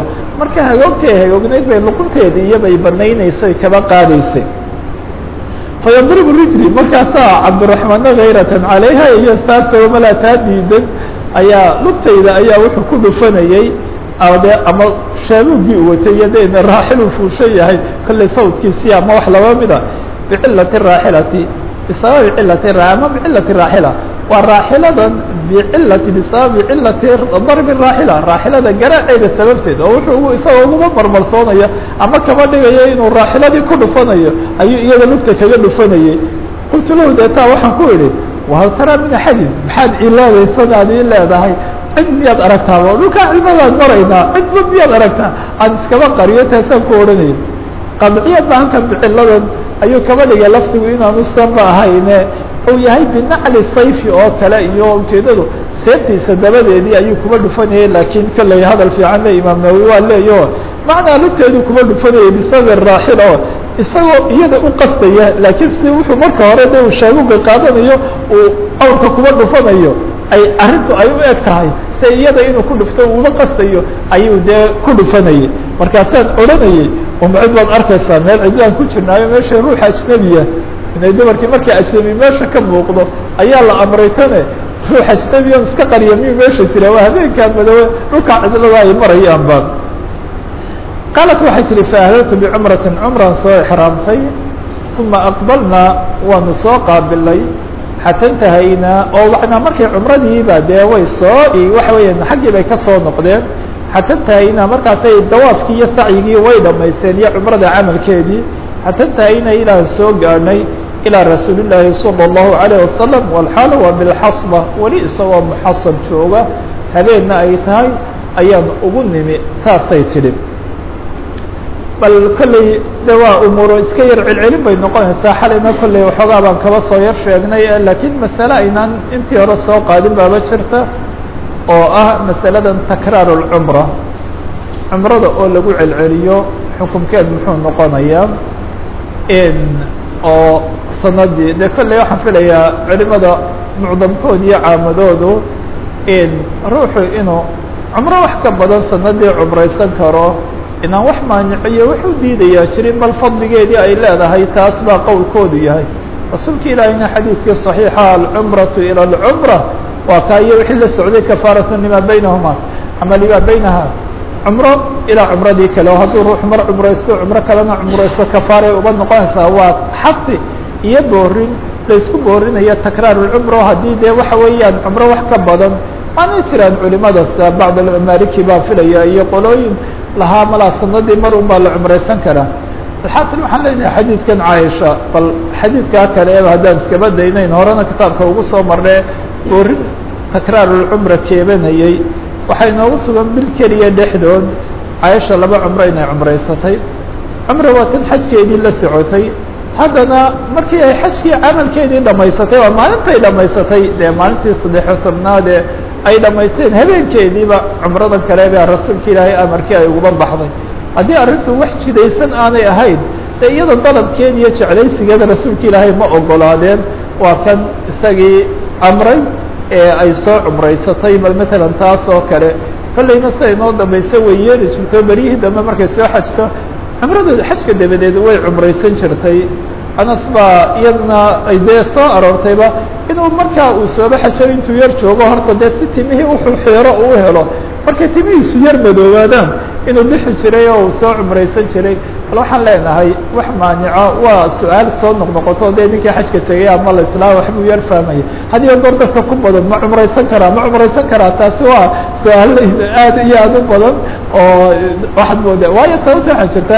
marka hagoogtay hagoognayd bay luqunteedii iyobay banaynaysay kaba qaadaysay fayadribu rijli markaasaa cabdiraxmaanna hayratan calayha iyo taasoo malaa taa diidan ayaa lugtayda ayaa wuxuu ku dhufanayey de ama shaabuugii u watay iyo de raaxiluu fuushan yahay kollay sawdkiisii ama wax laba mida bicilati raaxilati bisababi cilati ama bicilati raaxila waa raaxiladan bicilati bisababi cilati darbi raaxila raaxilada garaaceeda sababteed oo wuxuu isagoo uguba marmarsoonaya ama kaba dhigayo inuu raaxiladii ku dhufanayo ayuu iyada lugta kaga dhufanayey qultu lahu deetaa waxaan ku idhi wahal taraa min axadin maxaad cilaadaysanaad ii leedahay cid miyaad aragtaaba dhulkaa cilmadaad maraynaa cidba miyaad aragtaa aan iskaba qariyo taasaan ku odhanaya qadciyad ba halkan biciladan ayuu kaba dhigay lafdigu inaanu sanba ahayne uu yahay binacli sayfi oo kale iyo ujeedadu seeftiisa dabadeedii ayuu kuba dhufanayay laakiin kolley hadal fiican le imaam nawowi waa leeyo macnaa lugteedu kuba dhufanayay bisabi raaxil oo isagoo iyada u qasdaya laakiin si wuxuu marka hore de uu shaabuga qaadanayo uu awrka kuba dhufanayo ay arrintu ay u eg tahay se iyada inuu ku dhufto uuma qastayo ayuu dee ku dhufanayay markaasaan odhanayay umacid baad arkaysaa meel cidlaan ku jirnaayo meesha ruuxa ajnebiya inay dumarkii markii ajnebi meesha ka muuqdo ayaa la amray tane ruux ajnebiyan iska qariya miyuu meesha jira waa habeenkaa madoobe dhulkaa cidlada ay marayaan ba qaalat waxay tihi faahlaltu bicumratin cumran soo exraamtay uma aqbalnaa waanu soo qaabilay xata intahaynaa oo wanaa markay cumradiiba dee way soo waxa weeyaan xaggii bay kasoo noqdeen xata intahaynaa markaasay dawaafkii iyo sacyigii way dhamaysteen iyo cumrada camalkeedii xata intahaynaa ilaan soo gaadhnay ilىa rasuuli llaahi salى الlahu عalيه wasalam walxaal waa bilxasba weli isagoo muxasab jooga habeenna ay tahay ayaan ugu nimi saasay tidhi bal kolley de waa umuuro iska yar celcelin bay noqonaysaa xalayna kolley waxoogaa baan kaba soo yar sheegnay laakiin masale aynaan intii hore soo qaadin baaba jirta oo ah masaladan takraar اlcumra cumrada oo lagu celceliyo xukumkeed muxuu noqonayaa oo sanadii de kolley waxaan filayaa culimada mucdamkood iyo caamadoodu ruuxu inuu cumro wax ka badan sanadii cumraysan karo inaan wax maaniciyo wuxuu diidayaa jirin bal fadligeedii ay leedahay taas baa qowlkoodu yahay rasuulka ilaahiyna xadiidkii صaxiixa alcumraةu ilى اlcumra waa kaa iyo wixii la socday kafaaratu lima baynahuma ama lima baynaha cumro ilaa cumradii kale oo hadduu ruux mar cumraysto cumro kalena cumraysto kafaaray uba noqonaysaa waa xafi iyo boorin laysku boorinayo takraar اcumro haddii dee waxa weeyaan cumro wax ka badan waanay jiraan culimadaas bacd maliki baa filaya iyo qolooyin lahaa malaa sanadii mar un baa la cumraysan karaa alxaasil waxaan leenahay xadiidkan caaisha bal xadiidkaa kale eba haddaan iskaba daynayn horena kitaabka ugu soo marnee boorin takraarulcumra keebanayey waxay noogu sugan bil keliya dhexdood caaisha laba cumro inay cumraysatay cumra waa tan xajkeedii la socotay haddana markii ay xajkii camalkeedii dhamaysatay waa maalintay dhamaysatay dee maalintii saddexiyo tobnaadee ay dhamaysteen habeenkeediiba cumradan kale baa rasuulka ilaahay amarkii ay uguba baxday haddii arrintu wax jidaysan aanay ahayn dee iyada dalabkeeda iyo jeclaysigeeda rasuulka ilaahay ma ogolaadeen waa kan isagii amray ee ay soo cumraysatay bal matalan taas oo kale kollayna siday noo dambaysa way yeeli jirto beryihii dambe markay soo xajto cumrada xajka dabadeed way cumraysan jirtay anas baa iyadna ay dee soo aroortayba inuu markaa uu sooba xajo intuu yar joogo horta dee si timihii wuxuu xeero uu helo markay timihiisu yar madoobaadaan inuu bixi jiray oo uu soo cumraysan jiray bal waxaan leenahay wax maanica waa su-aal soo noqnoqoto dee ninkii xajka tegay ama la islaa waxbuu yar fahmaya had iyo goor dadka ku badan ma cumraysan karaa ma cumraysan karaa taasi waa su-aal aad iyo aad u badan oo waxaad mooda waayo sababta waxaa jirta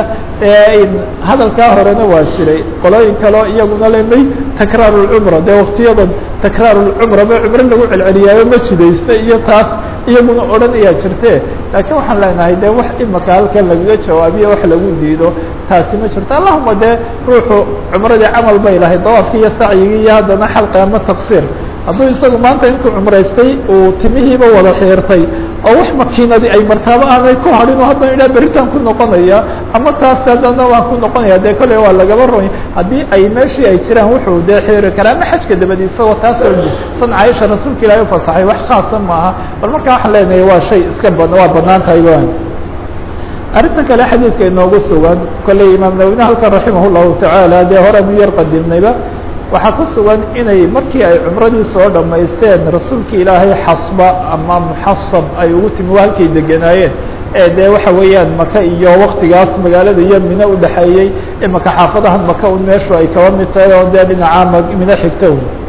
hadalkaa horena waa jiray qolooyin kaleo iyaguna le may takraar lcumra dee waktiyadan takraar lcumra ma cumro lagu celceliyaayo ma jidaysta iyo taas iyaguna odhan ayaa jirte laakiin waxaan leenahay de wax imaka halkan lagaga jawaabiyo wax lagu diido taasi ma jirto allahuma dee ruuxu cumradii camal bay lahayd dawaafkii iyo sacyigii iyo haddana xalqi ama taqsiir hadduu isagu maanta intuu cumraystay uu timihiiba wada xiirtay oo wax makiinadii ay martaabo aanay ku hadhin oo haddana idhaa beritaan ku noqonaya ama taas haddana waan ku noqonaya dee kolley waa lagaba roy haddii ay meeshii ay jiraan wuxuu dee xiiri karaa ama xajka dabadi isagoo taasoo san caaisha rasuulka ilahi ufasaxay wax khaasa maaha bal markaa waxaan leenahay waa shay iska bad waa banaan tahay arrinta kale xadiidka inoogu sugan kolley imaam nawine halkan raximah llahu tacaala dee horeanu yar qadimnayba waxaa ku sugan inay markii ay cumradii soo dhammaysteen rasuulka ilaahay xasba ama muxasab ay ugu timi waa halkay deganaayeen ee dee waxa weeyaan maka iyo waktigaas magaalada iyo mino udhexeeyey imaka xaafadahan maka un meeshu ay kaba mid tahay oo dee dhinacaa mino xigto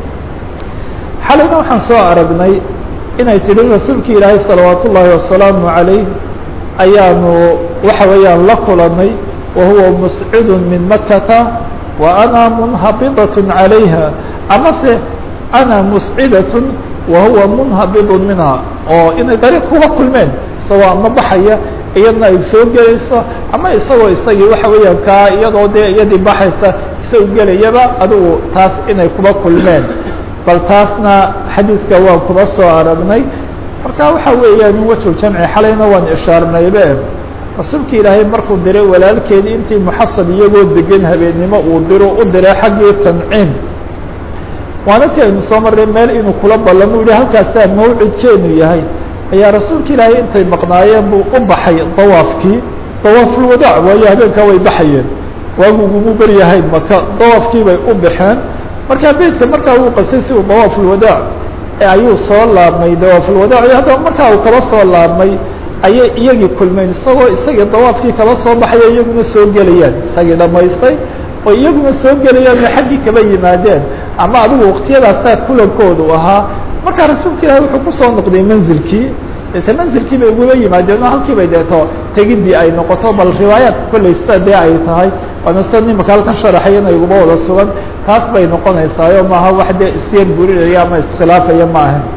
xalayna waxaan soo aragnay inay tidhi rasuulka ilaahay salawaat ullaahi wasalaamu calayh ayaanu waxa weeyaan la kulanay wa huwa muscidun min makata wa ana munhabidaة calayha amase ana muscidatun wa huwa munhabidun minha oo inay dariiq kuga kulmeen isagoo ama baxaya iyadna ay soo gelayso ama isagoo isagii waxa weeyaan kaa iyadoo dee iyadii baxaysa isagu gelayaba adigu taas inay kuba kulmeen bal taasna xadiidka waan kuba soo aragnay marka waxa weeyaan in wajhu jamci xalayna waan ishaarnaybe rasuulka ilaahay markuu diray walaalkeedii intii muxasab iyagoo degan habeennimo uu diro u diray xaggii tanciim waana ti aynu soo marray meel inuu kula ballamo yihi halkaasaa mawcidkeenu yahay ayaa rasuulka ilaahay intay maqnaayeen buu u baxay dawaafkii dawaafulwadaac waayo habeenkaa way baxayeen waagu ugumu beryahayn maka dawaafkii bay u baxeen markaa beydka markaa uu qasay si uu dawaafulwadaac ayuu soo laabmay dawaafulwadaac iyo haddaba markaa uu kaba soo laabmay ayay iyagii kulmeen isagoo isagii dawaafkii kaba soo baxaya iyaguna soo gelayaan isagii dhamaystay oo iyaguna soo gelayaan oo xaggii kaba yimaadeen ama adigu waktiyadaasaa kulankoodu ahaa markaa rasuulka ilaahi wuxuu kusoo noqday manzilkii deete manzilkii bay ugula yimaadeen oo halkii bay deeto tegidii ay noqoto bal riwaayaadka kolley sida dee ay tahay waana sida nimaka halkan sharaxayana iguma wada sugan taas bay noqonaysaayo maaha wax dee isyar burinaya ama iskhilaafaya ma ahan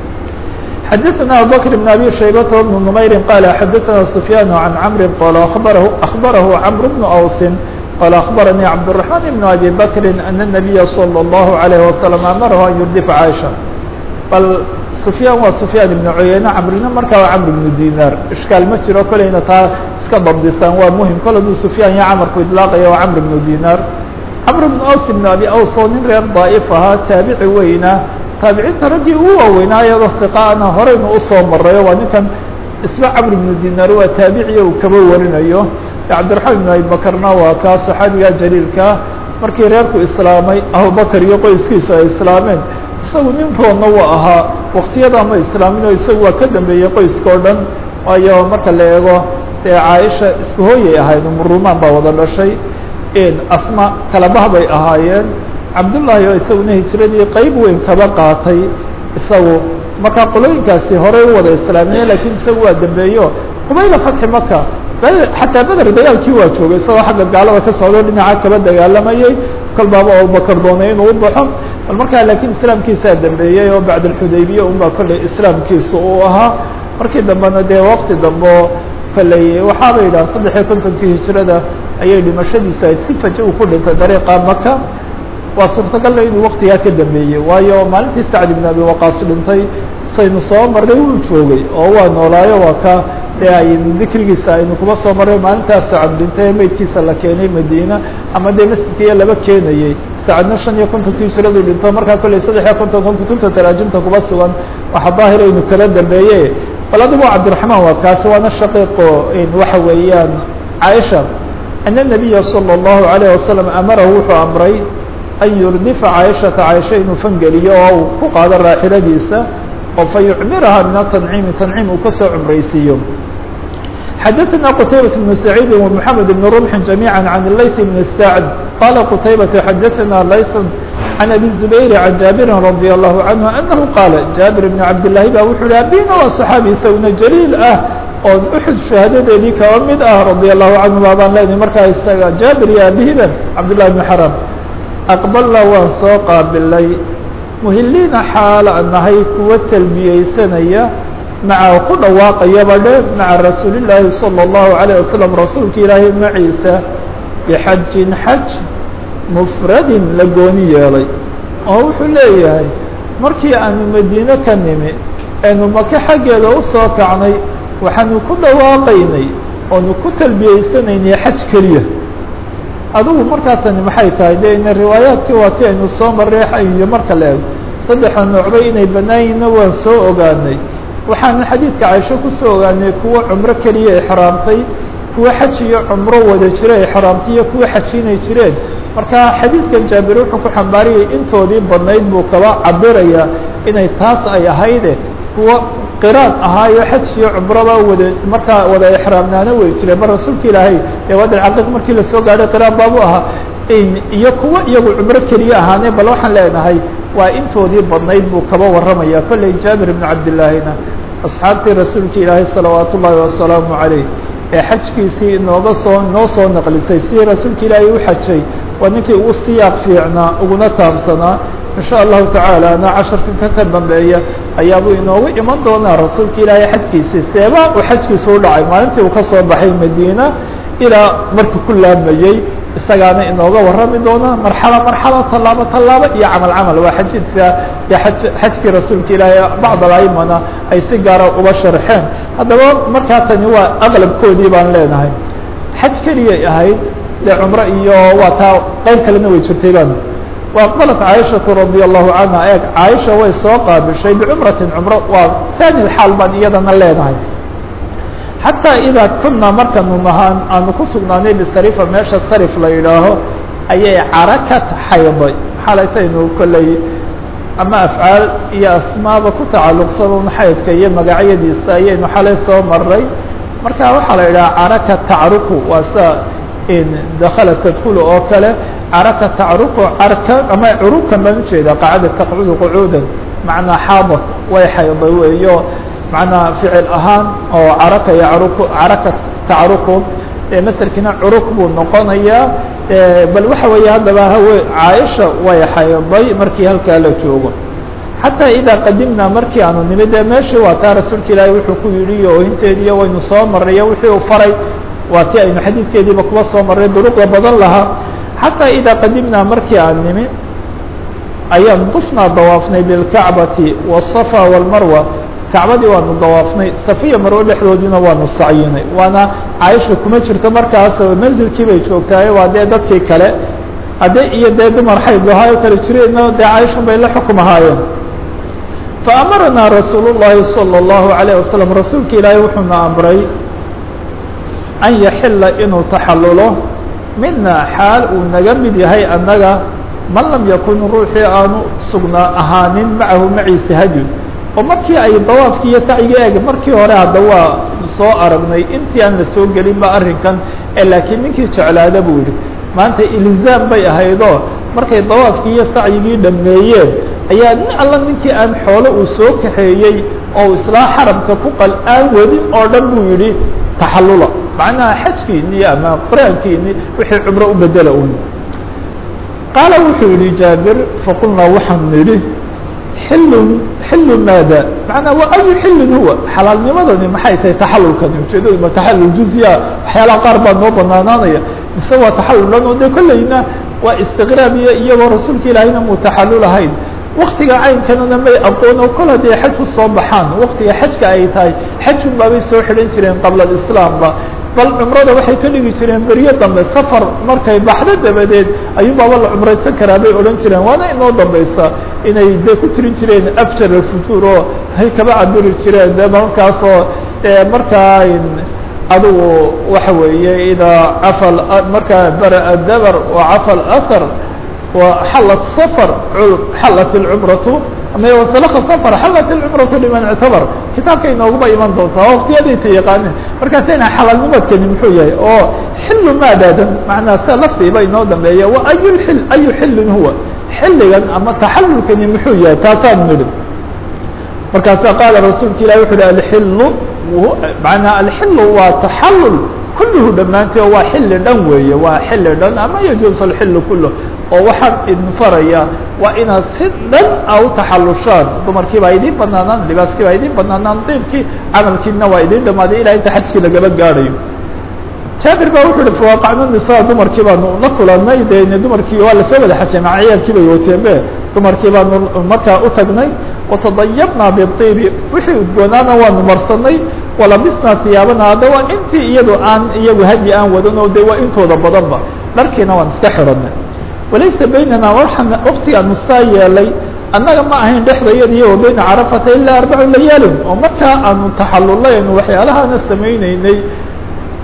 xdثna abubكر بن abي شhaybة بن نmayr qال xadثna سفyاn عan cمr qال أخبره cمر بن أوس qال أخبرني cبدالرحمن بن أbي بكر أن النبي صلى الله عليه وسلم أmره أن يردف عائشة bal سفyاn waa سفyاn بن عuyeyne cمrina markaa waa cمر بن dinar ishكاal ma jiro kolayna taa iska dabdisaan waa muhim kol aduu سفyاn iyo cمrku iطلاaqaya waa cمر بن dinar cمر بن أوس بن أbي أوس oo nin reer ضاaئف ahaa taabici weyna taabiciinta raggii ugu waaweynaa iyadoo hiqaana horeynu usoo marayo waa ninkan isba camr ibnu dinaar waa taabiciya uu kaba warinayo cabdiraxmaan ibnu abibakarna waa kaa saxaabiga jaliilkaa markii reerku islaamay abubakar iyo qoyskiisu ay islaameen isagu nin roodna waa ahaa waktiyada ma islaamin oo isagu waa ka dambeeyey qoyska o dhan waayo marka la eego dee caaisha isku hooyay ahayd umurumaan baa wada dhashay asma kalabah bay ahaayeen cabdullaahi oo isaguna hijiradii qeyb weyn kaba qaatay isagu markaa qolooyinkaasi horey u wada islaamiye lakiin isagu waa dambeeyo qubayla fatxi maka xataa beder dagaalkii waa joogay isagoo xagga gaalada ka socdo dhinaca kaba dagaalamayey kol baaba abubakar doonay inuu u baxo bal markaa laakiin islaamkiisaa dambeeyey oo bacd alxudaybiya unbaa kolley islaamkiisa uu ahaa markii dambena dee waqti dambe kolley waxaaba yidhaha saddex iyo kontonkii hijirada ayay dhimashadiisa ayd si faja uu ku dhintay dariiqa maka waa suurtagalna inuu waktigaa ka dambeeyey waayo maalintii sacd ibn abi waqaas dhintay saynu soo marnay wuu joogay oo waa noolaayo waa ka dee aynu dikrigiisa aynu kuba soo marnay maalintaas sacad dhintay meydkiisa la keenay madiina ama dee masjidkaiyo laba keenayey sacadna shan iyo kontonkii hijiradu dhinto markaa kolley saddex iyo kontonka kutubta taraajimta kuba sugan waxa daahir aynu kala dambeeye bal adigu cabdiraxmaan waa kaasi waana shaqiiqo waxa weeyaan caaisha ana nabiya salى الlahu عalيه wasalam amarahu wuxuu amray an yurdifa caaishata caaisha inuu fangeliyo oo uu ku qaado raaxiladiisa oo fa yucmiraha min atanciimi tanciim uu kasoo cumraysiiyo xadaثna qtaybaة بن سacيidi ومحamed بن رمحi جamيعا عan layث بن سacد qala qtaybaة xadaثna layث عan abi الزubayr عan jaaبiri radي الlahu عanهu أnahu qaala jaabir بn cabdالlahi ba wuxuu hi abina waa صaxaabi isaguna jaliil ah oo uxud shahaadadeedii kaba mid ah radي الlahu canhu baabaan leenahy markaa isaga jaabir iyo abihiba cabdالlahi بn xaram aqbalna waan soo qaabilay muhiliina xaala nahay kuwa talbiyeysanaya maca ku dhawaaqayaba dhe maca rasuuli llaahi salى الlahu عalيه wasalam rasuulka ilaahay maciisa bixajin xaj mufradin la gooni yeelay oo wuxuu leeyahay markii aanu madiine ka nimi aynu maka xaggeeda usoo kacnay waxaanu ku dhawaaqaynay oonu ku talbiyeysanaynay xaj keliya adigu markaa tani maxay tahay de ina riwaayaadkii waa ti aynu soo marray iyo marka la ego saddexa noocba inay banaanyinna waan soo ogaanay waxaana xadiidka caisho kusoo ogaanay kuwo cumro keliya ixraamtay kuwa xaj iyo cumro wada jira exraamtiyo kuwa xajinay jireen marka xadiidkan jaabir wuxuu ku xambaariyay intoodii badnayd buu kaba cabirayaa inay taas ay ahayde kuwa qiraan ahaayo xaj iyo cumroba wada markaa wada exraamnaana wey jireen mar rasuulka ilaahay ee waadi caqiiq markii lasoo gaadhay qiraan baabu ahaa iyo kuwa iyagu cumro keliya ahaane bal waxaan leenahay waa intoodii badnayd buu kaba warramaya kolley jaabir ibnu cabdillaahina asxaabtii rasuulka ilaahay salawaatu ullaahi wasalaamu calayh ee xajkiisii inooga soo noo soo naqlisay sidii rasuulka ilaahay u xajay waa ninkii ugu siyaaq fiicnaa uguna taabsanaa in sha allahu tacaala na casharkan ka ka dambeeya ayaabuu inoogu iman doonaa rasuulka ilaahay xajkiisii seebaa uu xajkiisa u dhacay maalintii uu ka soo baxay madiina ilaa markii ku laamayey isagaana inooga warrami doona marxalo marxalo tallaabo tallaabo iyo camal camal waa xajidka iyo aj xajkii rasuulka ilaahay bacd alaimana ay si gaara uba sharxeen haddaba markaa tani waa aqlabkoodii baan leenahay xaj keliyay ahayd dee cumro iyo waa taa qayb kalena way jirtay baan وأqبلت cائشhaة رaضي الله عنها eeg caaisha way soo qaabishay bcumraةi cumro waa ثاني xaal baan iyadana leenahay xatىa إdaa kuna markanu nahaan aanu ku sugnaanay bsarifa meesha sarif la yidhaaho ayay carakat xayday xalaytaynu kolley ama afcaal iyo asmaaba ku tacaluqsan xaydka iyo magacyadiisa ayaynu xalay soo maray marka waxaa la yidhaha caraka tacruku waa sa dakla tadkul oo kale caraka tacruku carka ama curukan baan ujeeda qacada taqcudu qucuudan macnaa xaadat way xayday weeyo macnaa ficil ahaan oo caraka yacruku caraka tacruku maselkina curuk buu noqonayaa bal waxa weeye haddaba hawe caaisha way xayday markii halkaa la joogo xataa idaa qadimnaa markii aanu nimid ee meeshii waa taa rasuulka ilaahay wuxuu ku yidhi oohinteediiyo waynu soo marray wixii uu faray waa ti aynu xadiidkeediiba kuwa soo marray duruqda badan lahaa xataa idaa qadimnaa markii aan nimi ayaan dufnaa dawaafnay bilkacbati wالصafa wاlmarwa kacbadii waanu dawaafnay safiya marwo dhexdoodiina waanu sacyinay waana caaisha kuma jirto markaas manzilkii bay joogtahay waa dee dadkii kale hadde iyo dee dumar xayd lahaayo kale jireenna dee caaishun bay la xukum ahaayeen faamaranaa rasuul الlahi salى الlahu عalيه wasalam rasuulka ilaahay wuxuuna amray an yaxila inuu taxalulo mina xaal uu naga mid yahay annaga man lam yakun ruuxii aanu sugnaa ahaanin macahu maciisa hadyun oo markii ay dawaafkii iyo sacyiga eeg markii hore hadda waa soo aragnay intii aan la soo gelin ba arrinkan ee laakiin ninkii jeclaada buu yihi maanta ilzaam bay ahaydoo markay dawaafkii iyo sacyigii dhameeyeen ayaa nin alla ninkii aan xoolo uu soo kaxeeyey oo islaa xaramka ku qal aan wadin oo dhan buu yidhi taxallula macnaha xajkiini ama qur-aankiini wixii cumro u bedela un qaala wuxuu yihi jaabir faqulnaa waxaan nidhi xilun xilu maada macnaa wa ayu xilin huwa xalaalnimadani maxay tahay taxalulkani ujeedadu ma taxalul juzya waxyaalaha qaar baa noo banaanaanaya mise waa taxalul dhan oo de kolleyna waa istiqraab iyo iyagoo rasuulka ilaahayna muu taxalul ahayn waktiga caynkanana may aqoon oo kol haddii xaj u soo baxaan waktiga xajka ay tahay xajun baabay soo xidhan jireen qabla alislaamba bal cumrada waxay ka dhigi jireen beryo dambe safar markay baxdo dabadeed ayuu baaba la cumraysan karaa bay odhan jireen waana inoo dambaysa inay dee ku tirin jireen afjar alfutuur oo hay kaba cabiri jireen de markaasoo markaa adigu waxa weeye idaa cafa markaa bara dabar wa cafa alahar وحلت صفر حلت الcمرة وسلk صفر حلت الcمرة لمن اعتبر kitaabka inooguba iman doontaa وktiyadayta yaqaaneen markaasina xalaalnimadkani muxuu yahay oo xil maadaadan manaa sia lafdiiba inoo dambeeya وأy l أyu xilin huwa xiligan ama taxalulkani muxuu yahay taasaan nidhi markaasa qaala rasuulka ilah wuxu uhi alxilu manaa alxilu waa taxalul kulluhu dhammaantee waa xilli dhan weeye waa xilli dhan ama yajuuز alxilu kulah oo waxaan idin faraya waa inaad si dhan a u taxalushaan dumarkii baa idiin banaanaan libaaskii baa idiin banaanaan diibkii camalkiina waa idiin dhamaaday ilaa inta xajkii lagaba gaadhayo jaabir baa wuxu uhi fawaqacna nisaa dumarkii baanu la kulanay de dumarkii waa lasoo wada xajay maca ciyaalkii bay wateen be dumarkii baanu markaa u tagnay watadayabnaa biibi wixii udgoonaana waanu marsanay walabisnaa hiyaabana hadda waa intii iyadu aan iyagu hadyi aan wadan oo de waa intooda badanba dharkiina waan iska xiranay walaysa baynana waxaan waktigaan mustaa yeelay annaga ma ahayn dhexdayada iyo wa bayna carafata ilaa arbacu layaalin oo markaa aanu taxalulaynu waxyaalahaana samayneynay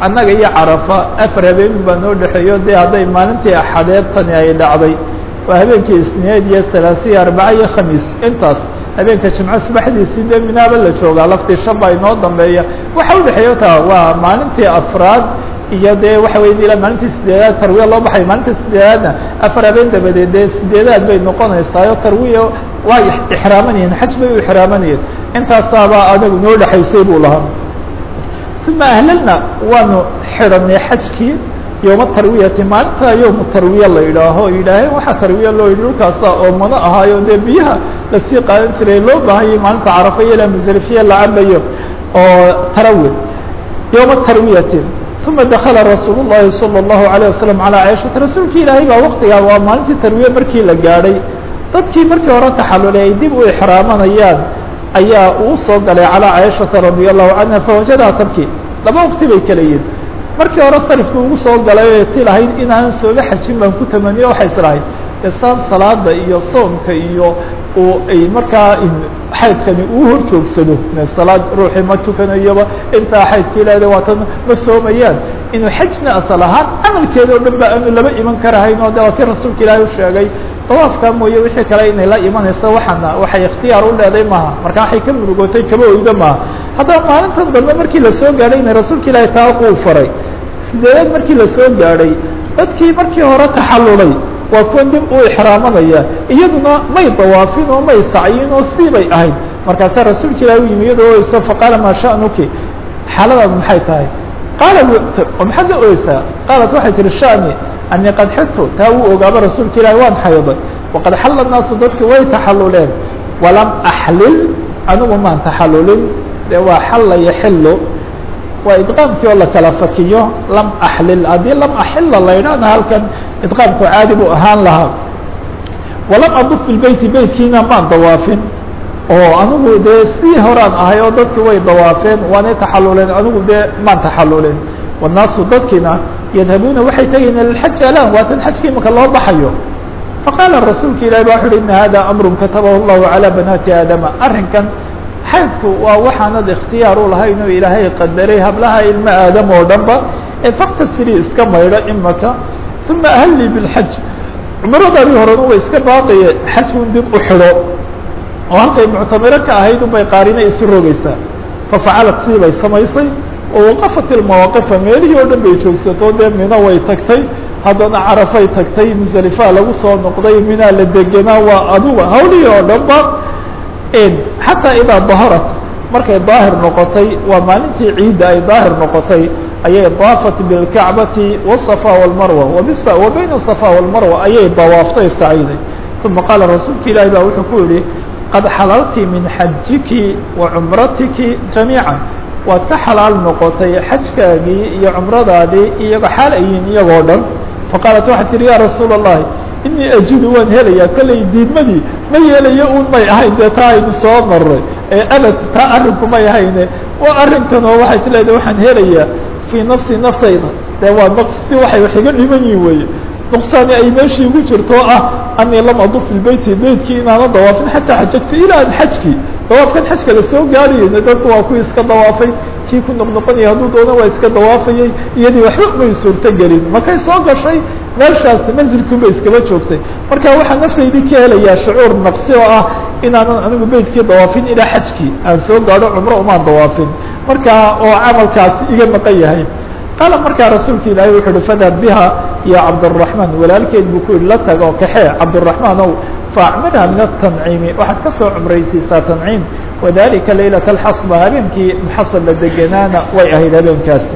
annaga iyo carafa afar habeen baa noo dhexeeyo dee hadday maalintii axadeed tani ay dhacday waa habeenkii isniid iyo salaasiya arbaca iyo khamiis intaas habeenka jimco subaxdiisii dee minaaba la joogaa laftii shan baa inoo dambeeya waxa udhexeeya taa waa maalintii afraad iyo dee waxa wey ilaa maalintii sideedaad tarwiya loo baxay maalinta sideedaadna afar habeen dabadeed dee sideedaad bay noqonaysaayo tarwiya waa ixraamanayeen xaj bay u ixraamanayeen intaasaabaa adagu noo dhexaysay buu lahaa uma ahlalna waanu xidhanay xajkii yowma tarwiyati maalinta yowmu tarwiya la yidhaaho yidhaaheen waxaa tarwiya loo yidhi dhulkaasa oo mano ahaayo dee biyaha lasii qaadan jiray loo baahanyay maalinta carafa iyo ilaa musalifiya la cabayo oo tarawi yowma tarwiyati uma dakala rasuul الlahi salى الlahu عalيه wasalam calىa caiشhata rasuulki ilaahay baa waktigaa waa maalintii tarwiye markii la gaadhay dadkii markii hore taxalulay ay dib u ixraamanayaan ayaa uu soo galay calىa caiشhata radي الlahu canha fawajadaha tarki laba waqti bay kala yihin markii hore sarifku ugu soo galay o ti lahayd inaanan sooga xajin baan ku tamaniyo waxay is lahayd isaan salaada iyo soomka iyo uu ay markaa xaydkani uu hor joogsado salaad ruuxii ma tukanayoba intaa xaydka ilaahda waatan ma soomayaan inuu xajna asal ahaan camalkeeda o dhan ba aanu laba iman karahayn oo de waa kii rasuulka ilaahay u sheegay dawaafkaa mooye wixii kale inay la imanayso waxaana waxay ikhtiyaar u leeday maaha marka waxay ka murugootay kaba oydo maaha haddaba maalintan dambe markii lasoo gaadhay ina rasuulka ilaahay taa uu faray sideedaad markii lasoo gaadhay dadkii markii hore taxallulay waa kuwan dib u ixraamanaya iyaduna may dawaafin oo may sacyin oo sii bay ahayd markaasaa rasuulka ilahi u yimi iyadoo oyso faqaala maa sha'nuki xaaladaadu maxay tahay qaala oo maxaad la oysaa qaalat waxay tihi sha'ni anii qad xidtu taa wuu ogaaba rasuulka ilahi waan xayday waqad xalla naasu dadki way taxalluleen walam axlil anigu maan taxallulin dee waa xalla yaxillu waa idqaamkii oo la kala fakiyo lam axlil haddii lam axila la yidhahna halkan idqaamku caadi buu ahaan lahaa walam aduf bilbeyti beytkiina maan dawaafin oo anigu dee sii horaan ahay oo dadki way dawaafeen waanay taxaluleen anigu dee maan taxalulin wannaasu dadkiina yadhabuuna waxay tegayeen lilxaji alan waatan xajka imika loo baxayo faqaala rasuulka ilahi ba wuxu uhi ina hada amrun katabahu llahu calى banaati aadama arrinkan xaydku waa waxaanad ikhtiyaar u lahayn oo ilaahay qadaray hablaha ilmo aadam oo dhan ba ee faktasiri iska maydho imaka uma ahallii bilxaj cumradaadii horena way iska baaqiye xajkun dib u xidho oo halkay muctamiro ka ahayd unbay qaarina isu rogeysaa fafacalat sii bay samaysay oo waqafat ilmawaaqifa meelihii oo dhan bay joogsato dee mino way tagtay haddana carafay tagtay musalifaa lagu soo noqday minaa la degenaa waa aduga hawlihii oo dhan ba xataa idaa daharat markay daahir noqotay waa maalintii ciidda ay daahir noqotay ayay daafat bilkacbati wالصafa wاlmarwa wa bayna الصafa wاlmarwa ayay dawaaftay saciiday uma qaala rasuulka ilaahi ba wuxuu ku yihi qad xalalti min xajiki wa cumratiki jamiica waad ka xalaal noqotay xajkaagii iyo cumradaadii iyago xaal ayiin iyagoo dhan faqaalat waxay tihi ya rasuula الlahi inii ajidu waan helayaa kollay diidmadii ma yeelayo un may ahayn dee taa aynu soo maray ee abad taa arrinku may ahayne waa arrinkan oo waxay ti leedahay waxaan helayaa fii nafsi naftayda dee waa naqsi waxay wax iga dhiman yihin weeye nuqsaani ay meeshii igu jirto oo ah anii lam aduf bilbeyti beytkii inaana dawaafin xataa xajagto ilaa an xajkii dawaafkan xajka la soo gaarayeyna dadku waa kuwii iska dawaafay kii ku noqnoqonaya hadduu doona waa iska dawaafayey iyadii waxba may suurto gelin markay soo gashay meeshaas manzilkiunbay iskaba joogtay marka waxaa naftaydii ka helayaa shucuur naqsi oo ah inaanan anigu beytkii dawaafin ilaa xajkii aan soo gaadho cumro umaan dawaafin marka oo camalkaasi iga maqan yahay qaala markaa rasuulka ilaahay wuxu uhi fadhab biha ya cabdالرaحman walaalkeed buu ku yihi la tago kaxee cabdالرaحman ow faacmirha min الtanciimi waxaad ka soo cumraysiisaa tanciim wadalika laylaة اxasba habeenkii muxasab la deganaana way ahayd habeenkaasi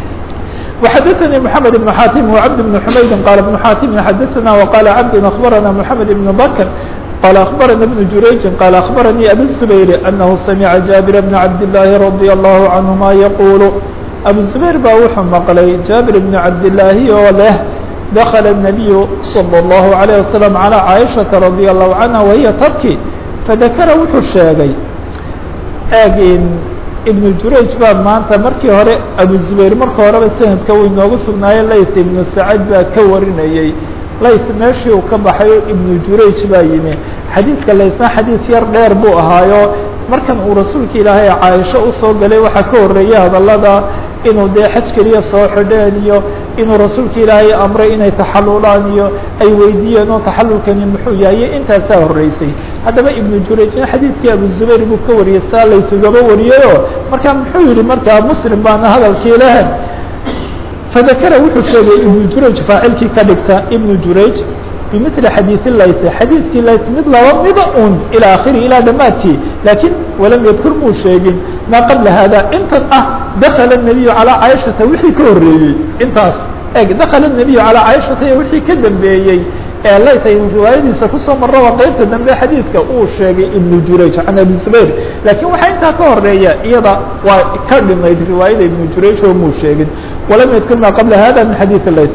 وxadثnي محamed بن xatim وcبد بن حmaydi qال بن xatim xadثna وqال cبd أخbarana محamed بن bkr qال أخbarana بن jurayji qال أخbarnي abي الزbayr أنه samca jaaبir بن cabd اللahi رadي الله عanهma yqul abu zubayr baa wuxuu maqlay jaabir bn cabdillaahi oo leh dakala الnabiyu salى اllahu عalيه wasalam calى caaishaةa radi allahu canha wahiya tabki fadakara wuxuu sheegay eegin ibnu jurayj baa maanta markii hore abu zubayr marka horeba sanadka uu inoogu sugnaayo layt ibnu sacad baa ka warinayey layt meeshii uu ka baxayo ibnu jurayj baa yimi xadiidka laytna xadiid yar dheer buu ahaayo markan uu rasuulka ilaahay caaisho usoo galay waxaa ka horeeyay hadalada inuu dee xaj keliya soo xidheen iyo inuu rasuulka ilaahay amray inay taxalulaan iyo ay weydiiyeen oo taxalulkani muxuu yahay iyo intaasaa horreysay haddaba ibnu jurayjna xadiidkii abu zubayr buu ka wariyey saa laytugaba wariyayoo markaa muxuu yihi markaa muslim baana hadalkii leh fadakara wuxuu sheegay ibnu jurayj faacilkii ka dhigta ibnu jurayj bimili xadiidi layt xadiidkii layt mid laba mida un ilaa akhiri ilaa dhammaadkii laakiin walam yadkur muu sheegin maa qabla hada intan ah dakala الnabiyu calىa caaishata wixii ka horreeyey intaas eg dakala الnabiyu calىa caaishata iyo wixii ka dambeeyey ee layt aynu riwaayadiisa kusoo marraba qeybta dambe xadiidka uu sheegay ibnu jurayj can abi zubayr laakiin waxaa intaa ka horeeya iyada waa ka dhimayd riwaayada ibnu jurayj oo muu sheegin walam yadkur maa qabla hada min xadiidi layt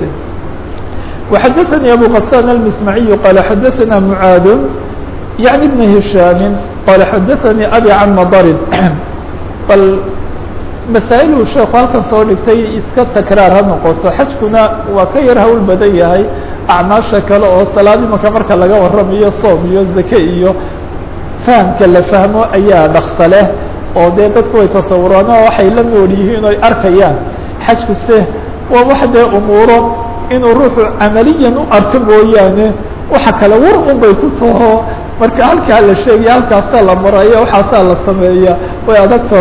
وxdثnي أbو غسان المسمعي قال xdثnا معاad يعني بن هiشhاm قال xdثnي أbي عن مضر bal masaaئلu sheeku halkan soo dhigtay iska تaكrاar ha noqoto xajkuna waa ka yar hawl badan yahay أعmaaشha kale oo salaad imaka marka laga waramayo soom iyo zake iyo فahمka la fahmo ayaa dhaksa leh oo dee dadku way tasawuraan oo waxay la nool yihiin oy arkayaan xajku se waa wax dee umuuro inuu ruuxu camaliyan u arko mooyaane waxa kale war un bay ku taho marka halkaa la sheegaya halkaasaa la maraya waxaasaa la sameeya way adagto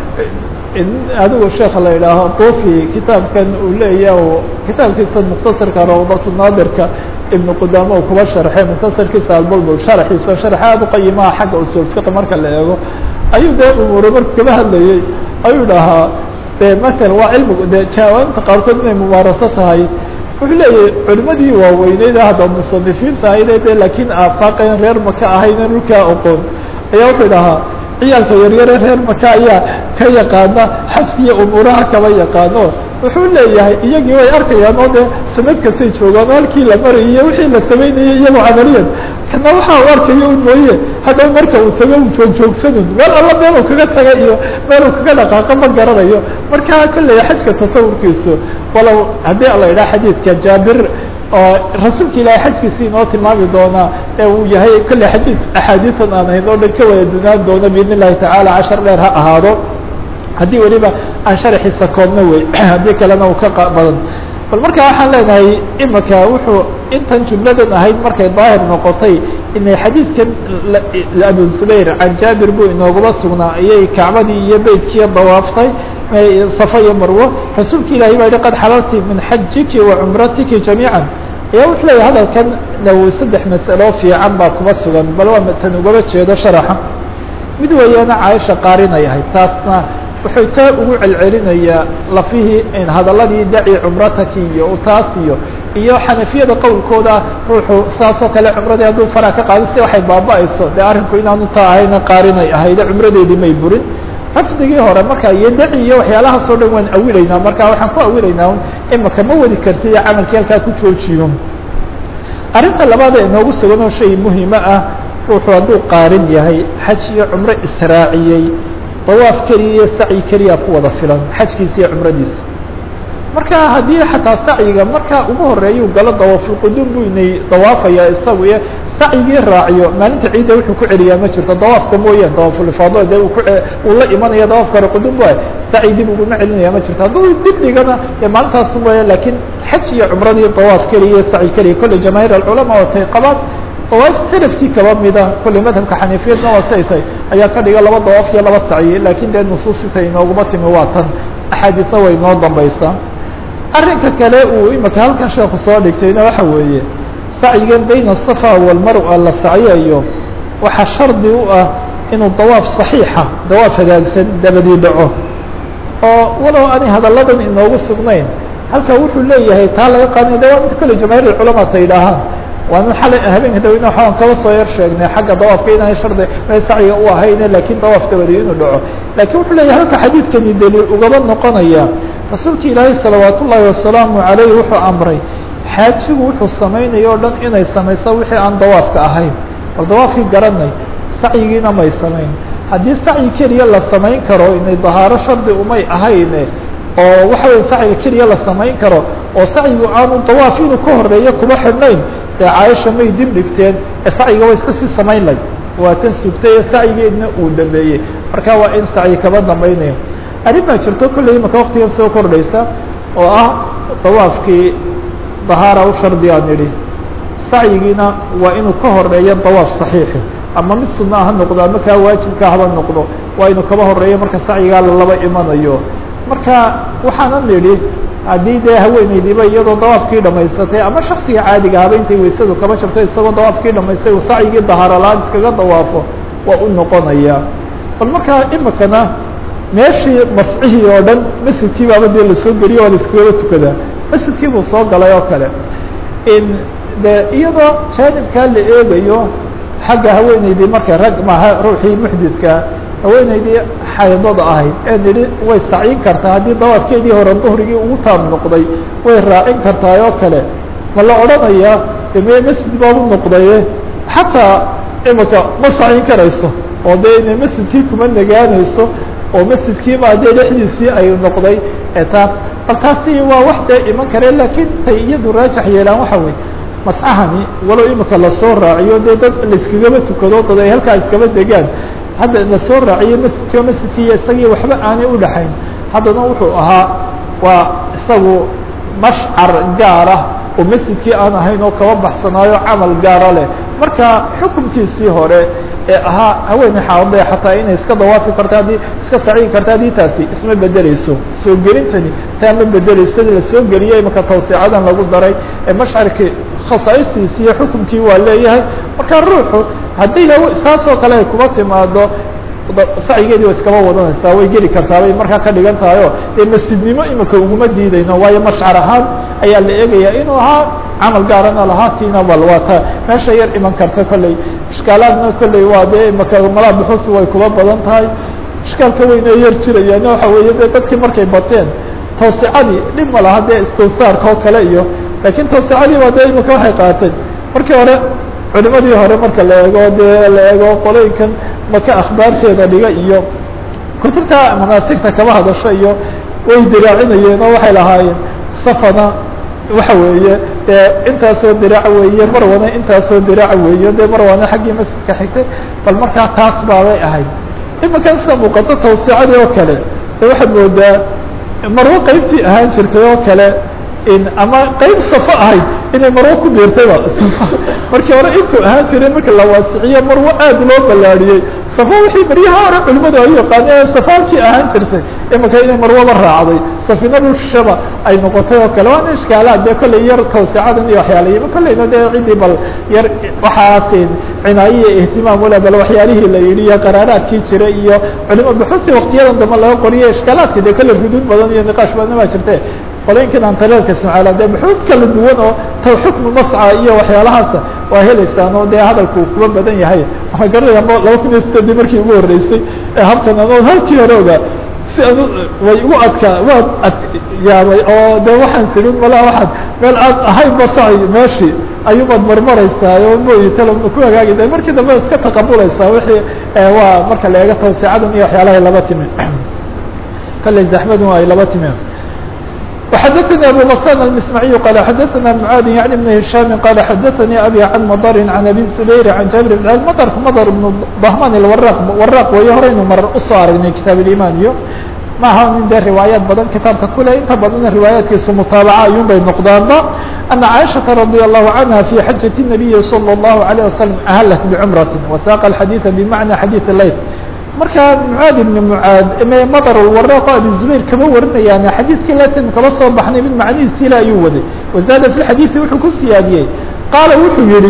adigu sheeka la idhaaho dufi kitaabkan uu leeyaha kitaabkiisa mukhtasarka rawdatu naadirka ibnu qudaama uu kuba sharxay mukhtasarkiisa albulbul sharxiisa sharx aad uqayimaha xagga usul fiqi marka la eego ayuu dee umuure marku kaba hadlayey ayuu dhahaa de matala waa cilmigu de jaawaabta qaarkood inay mubaaraso tahay wuxuu leeyahay culimadii waaweyneyd hadda musanifiinta ahayde de laakiin aafaaqeen reer maka ahayna dhulkaa oqoon ayaa wuxuu dhahaa ciyaalka yaryare reer maka ayaa ka yaqaana xajka iyo umuuraha kaba yaqaano wuxuu leeyahay iyagii way arkayaan oo dee sanad kastay joogaan oo halkii la marayay iyo wixii la samaynayay iyagoo camaliyan kana waxaa u arkayo un mooye haddaw marka uu tago u joogjoogsanun meel alla meel uu kaga taga iyo meel uu kaga dhaqaaqo ma garanayo marka kolley xajka tasawurkiisu walow haddii la idhaha xadiidka jaabir oo rasuulka ilaahay xajkiisi inoo tilmaami doonaa ee uu yahay kolley xadiid axaadiitan aan ahayn oo dhan ka wada dunaan doono biidn illahi tacaala cashar dheer ha ahaado haddii weliba aan sharaxiisa koobno wey haddii kalena uu ka badan bal marka waxaan leenahay imika wuxuu intan jumladan ahayd markay daahir noqotay inay xadiidkan abu zubayr can jaabir buu inooguma sugnaa ayay kacbadii iyo beytkiiyo dawaaftay safa iyo marwo rasuulka ilahi baa yihi qad xalalti min xajiki wa cumratiki jamiica ayaa wuxuu leeyahy hadalkan nawowi saddex masalo fiican baa kuma sugan bal waa tan ugaba jeedo sharaxa mid weeyaana caaisha qaarinay ahayd taasna wuxuu taa ugu celcelinayaa lafihii hadaladii daci cumrataki iyo taas iyo iyo xanafiyada qowlkooda ruuxu saasoo kale cumradii hadduu faraa ka qaado si waxay baaba-ayso dee arrinku inaanu taa ahayna qaarinay ahayde cumradeedii may burin rafdigii hore marka iyo daci iyo waxyaalahaasoo dhan waan awilaynaa marka waxaan ku awilaynaa imika ma wadi karti iyo camalkii halkaa ku joojiyo arrinta labaad ee inoogu sugan oo shay muhima ah ruuxu hadduu qaarin yahay xaj iyo cumro israaciyey dawaaf keliya iyo sacyi keliya ku wada filan xajkiisa iyo cumradiisa marka haddii xataa sacyiga markaa ugu horeeyuu galo dawaafulquduum buu inay dawaafaya isagu iyo sacyigii raaciyo maalinta ciidda wuxuu ku celiyaa ma jirto dawaafka mooyaan dawaafulifaado de uu ku uu la imanaya dawaafka hore quduum waay sacyi dib uguma celinaya ma jirto hadduu dib dhigana dee maalintaasu mooya laakiin xaj iyo cumradii dawaaf keliya iyo sacyi keliya kolley jamaahiir alculamaa oo tay qabaan dawaaf salafkii kaba mida kolley madhabka xaniifiyadna waa say tay ayaa ka dhiga laba dawaaf iyo laba sacyi laakiin dee nusuusita inooguma timi waa tan axaadiisna way inoo dambaysaa arrinka kale uu imika halkan sheeku soo dhigtayna waxa weeye sacyigan bayna asafa walmarwa la sacyayo waxaa shardi u ah inuu dawaaf saxiixa dawaaf hagaagsan dabadii dhaco oo walow ani hadalladan inoogu sugnayn halka wuxuu leeyahay taa laga qaadana de waa mid kolley jamaahiir alculamaa ta yidhaahaan waana xalay habeenka daweyne waxaan kaba soo yar sheegnay xagga dawaafka inaan shardi may sacyiga u ahayne lakin dawaaf dabadii inuu dhaco lakin wuxuu leeyahay halka xadiidkani daliil ugaba noqonaya rasuulka ilaahay salawaat ullaahi wasalaamu calayh wuxuu amray xaajigu wuxuu samaynaya o dhan inay samayso wixii aan dawaafka ahayn bal dawaafkii garanay sacyigiina may samayn haddii sacyi keliya la samayn karo inay dahaaro shardi umay ahayne oo waxa weye sacyiga keliya la samayn karo oo sacyigu aanu dawaaf inuu ka horeeyo kuma xidhnayn ee caaisha may dib dhigteen ee sacyiga way iska sii samayn lay waa tan sugtay ee sacyigeedna uu dambeeyey marka waa in sacyi kaba dambaynayo arrin baa jirto kolley imaka waktigan soo kordhaysa oo ah dawaafkii dahaara u shardi aan idhi sacyigiina waa inuu ka horeeyo dawaaf saxiixi ama mid sunna ha noqdo ama kaa waajibka haba noqdo waa inuu kaba horeeyo marka sacyigaa lalaba imanayo marka waxaanan idhi haddii dee haweeneydiiba iyadoo dawaafkii dhamaysatay ama shaksiga caadiga haba intay weysadu kaba jabtay isagoo dawaafkii dhamaystay uu sacyigii dahaaralaan iskaga dawaafo waa u noqonaya bal markaa imikana meeshii mascihii oo dhan masjidkii baaba dee lasoo geliyo waa la iskagaba tukadaa masjidkii buu soo galay oo kale in de iyadoo jaanibkaa la eegayo xagga haweeneydii marka rag maaha ruuxii muxdidkaa haweeneydii xaydada ahayd ee nidhi way sacyin kartaa haddii dawaafkeedii hore duhrigii ugu taab noqday way raacin kartaa oo kale ma la odhanayaa de me masjid baabu noqdaye xataa imika ma sacyin karayso oo dee inay masjidkii kuma nagaanayso oo masjidkiibaa dee dhexdiisii ay noqday etaa bal taasi waa wax dee iman kare laakiin tay iyadu raajax yeelaan waxa weye mascahani walow imika lasoo raaciyo dee dad laiskagaba tukado dad ay halkaa iskaba degaan hadda lasoo raaciyo masjidkio masjidkii isagii waxba aanay udhaxayn haddana wuxuu ahaa waa isagu mashcar gaara oo masjidkii aan ahayn oo kaba baxsanaayo camal gaara leh marka xukunkiisii hore ee ahaa haweeney xaadee xataa inay iska dawaafi karto haddii iska saciyi karta haddii taasi isma bedeleyso soo gelintani taa ma bedeleyso la soo geliyey imaka tawsiicadan lagu daray ee mashcarkii khasaa'istiisi iyo xukunkii waa leeyahay marka ruuxu haddii saasoo kale ay kuba timaado sacyigeedii wa iskaba wadanaysaa way geli kartaa bay markaa ka dhigan tahay o dee masjidnimo imika uguma diidayno waayo mashcar ahaan ayaa la eegaya inuu ahaa camal gaarana lahaa tiina bal waa ta meesha yar iman karta kolley ishkaalaadna kolley waa dee imaka malaa buxusi way kuba badan tahay ishkaalka weyne yar jirayaan waxa weeye de dadkii markay bateen tawsicadii dhib ma laha dee istawsaarka oo kale iyo lakiin tawsicadii baa dee imika waxay qaateen markii hore culimadii hore marka la eego dee la eego qolooyinkan maka akhbaarteeda dhiga iyo kutubta manaasigta kaba hadasho iyo way diraacinayeen oo waxay lahaayeen safana waxa weeye dee intaasoo diraac weeye marwana intaasoo diraac weeye dee marwana xaggii masjidka xigtay bal markaa taas baabay ahayd iminkan sida muuqato tawsicadii oo kale de waxaad moodaa marwo qeybtii ahaan jirtay oo kale in ama qeyb safo ahayd inay marwo ku biirtayba markii hore intuu ahaan jiray marka la waasiciyo marwo aad loo ballaadhiyey safo wixii baryaha hore culimadu ay yaqaaneen safaabkii ahaan jirtay imika inay marwoba raacday safina rushaba ay noqotay oo kale waana ishkaalaad dee kolley yar tawsicadan iyo waxyaalayiba kolleyna dee ciddii bal yar waxaas cinaayo iyo ihtimaam ule bal waxyaalihii la yidhi iyo qaraaraadkii jiray iyo culimo buxusi waktiyadan dambe laga qoriyo ishkaalaadka dee kolley xuduud badan iyo niqaash badan baa jirte qolooyinkan antareerka ismacaala dee buxuud kala duwan oo ta xukmu masca iyo waxyaalahaasa waa heleysaan oo dee hadalku kuba badan yahay waxaa garanaya laba kun iyo sideedii markii ugu horreysay ee habkan ano halkii hore ogaa si anu way igu adkaa waan adyaabay oo de waxaan sirin malaa waxaad meel aad ahayn basaci meeshii ayuubaad marmaraysaa oo mooyi talo ku hagaagida markii dambe iska taqabulaysaa wixii waa marka la eego tawsicadan iyo waxyaalahay laba timi kale zaxmadun ay laba timi وxdثnي أbو غسان المسمعي قال xdثna معاad يعني بن هiشام قال xdثnي أbي عن مضر عن أbي زبير عن جابر بن mdrk mdr بن ضhman الwrاq wrاq way horeynu mar usoo aragnay kitaaب الإيمان iyo maaha nin dee riwaayaat badan kitaabka kule inta badana riwaayaatkiisu mutaabaca ayun bay noqdaanba أنa cائشhaةa رضي الله عنها في xaجة النبي صلى الله عليه وسلم أhلت بعمرة وساq الحadيث بمعنى xadيث الlayl markaa mعاad بن mعاad mdr الwrاq abi زbayr kama warinayaan xadiidkii latin kaba soo baxnay mid macnihiisi ila ayuu waday وزاada في الxadيثi wuxuu ku siyaadiyey qaala wuxuu yihi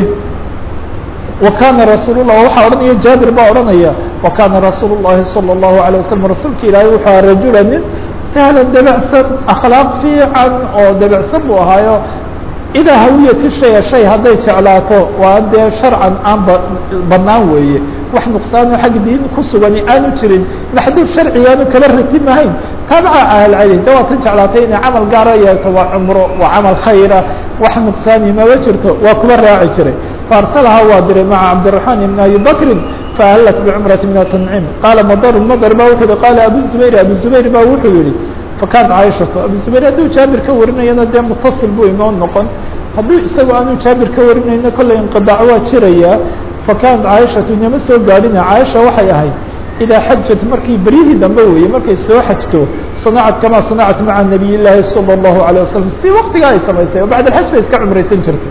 وkana rasuul الlah waxaa odhanaya jaabir baa odhanaya وkana rasuul الlahi صلى الlaهu عليه وسلم rasuulka ilaahay wuxuu aha rajula nin sahla debcsan akhlaaq fiican oo debcsan buu ahaayo idaa hawiyati shaya shay hadday jeclaato waa dee sharcan aan ba banaan weeye wax nuqsaano xag diin ku sugani aanu jirin maxduud sharcigaanu kala ratimahayn taabaca ahlceli de waatan jeclaatay inay camal gaara yeelto waa cumro waa camal khayra wax nuqsaani maba jirto waa kuba raaci jiray faarsalaha waa diray maca cabdiraحmaan ibn abi bakrin faahlat bicumrati min atanciim qaala madr madr ba wuxuu yihi qaala abu zubayr abu zubayr ba wuxuu yihi fakaant caaishatu abu zubayr hadduu jaabir ka warinayana dee mutasil buu inoo noqon hadduu isagu aanu jaabir ka warinayno kollay inqidaac waa jirayaa fakaant caaishatu inama soo gaadhina caaisha waxay ahayd idaa xajat markii beryihii dambe weeye markay soo xajto sanacat kamaa sanacat maca nabiy llaahi salى الlahu عalيه wasalam si waktigaa ay samaysay oo bacd alxaj bay iska cumraysan jirtay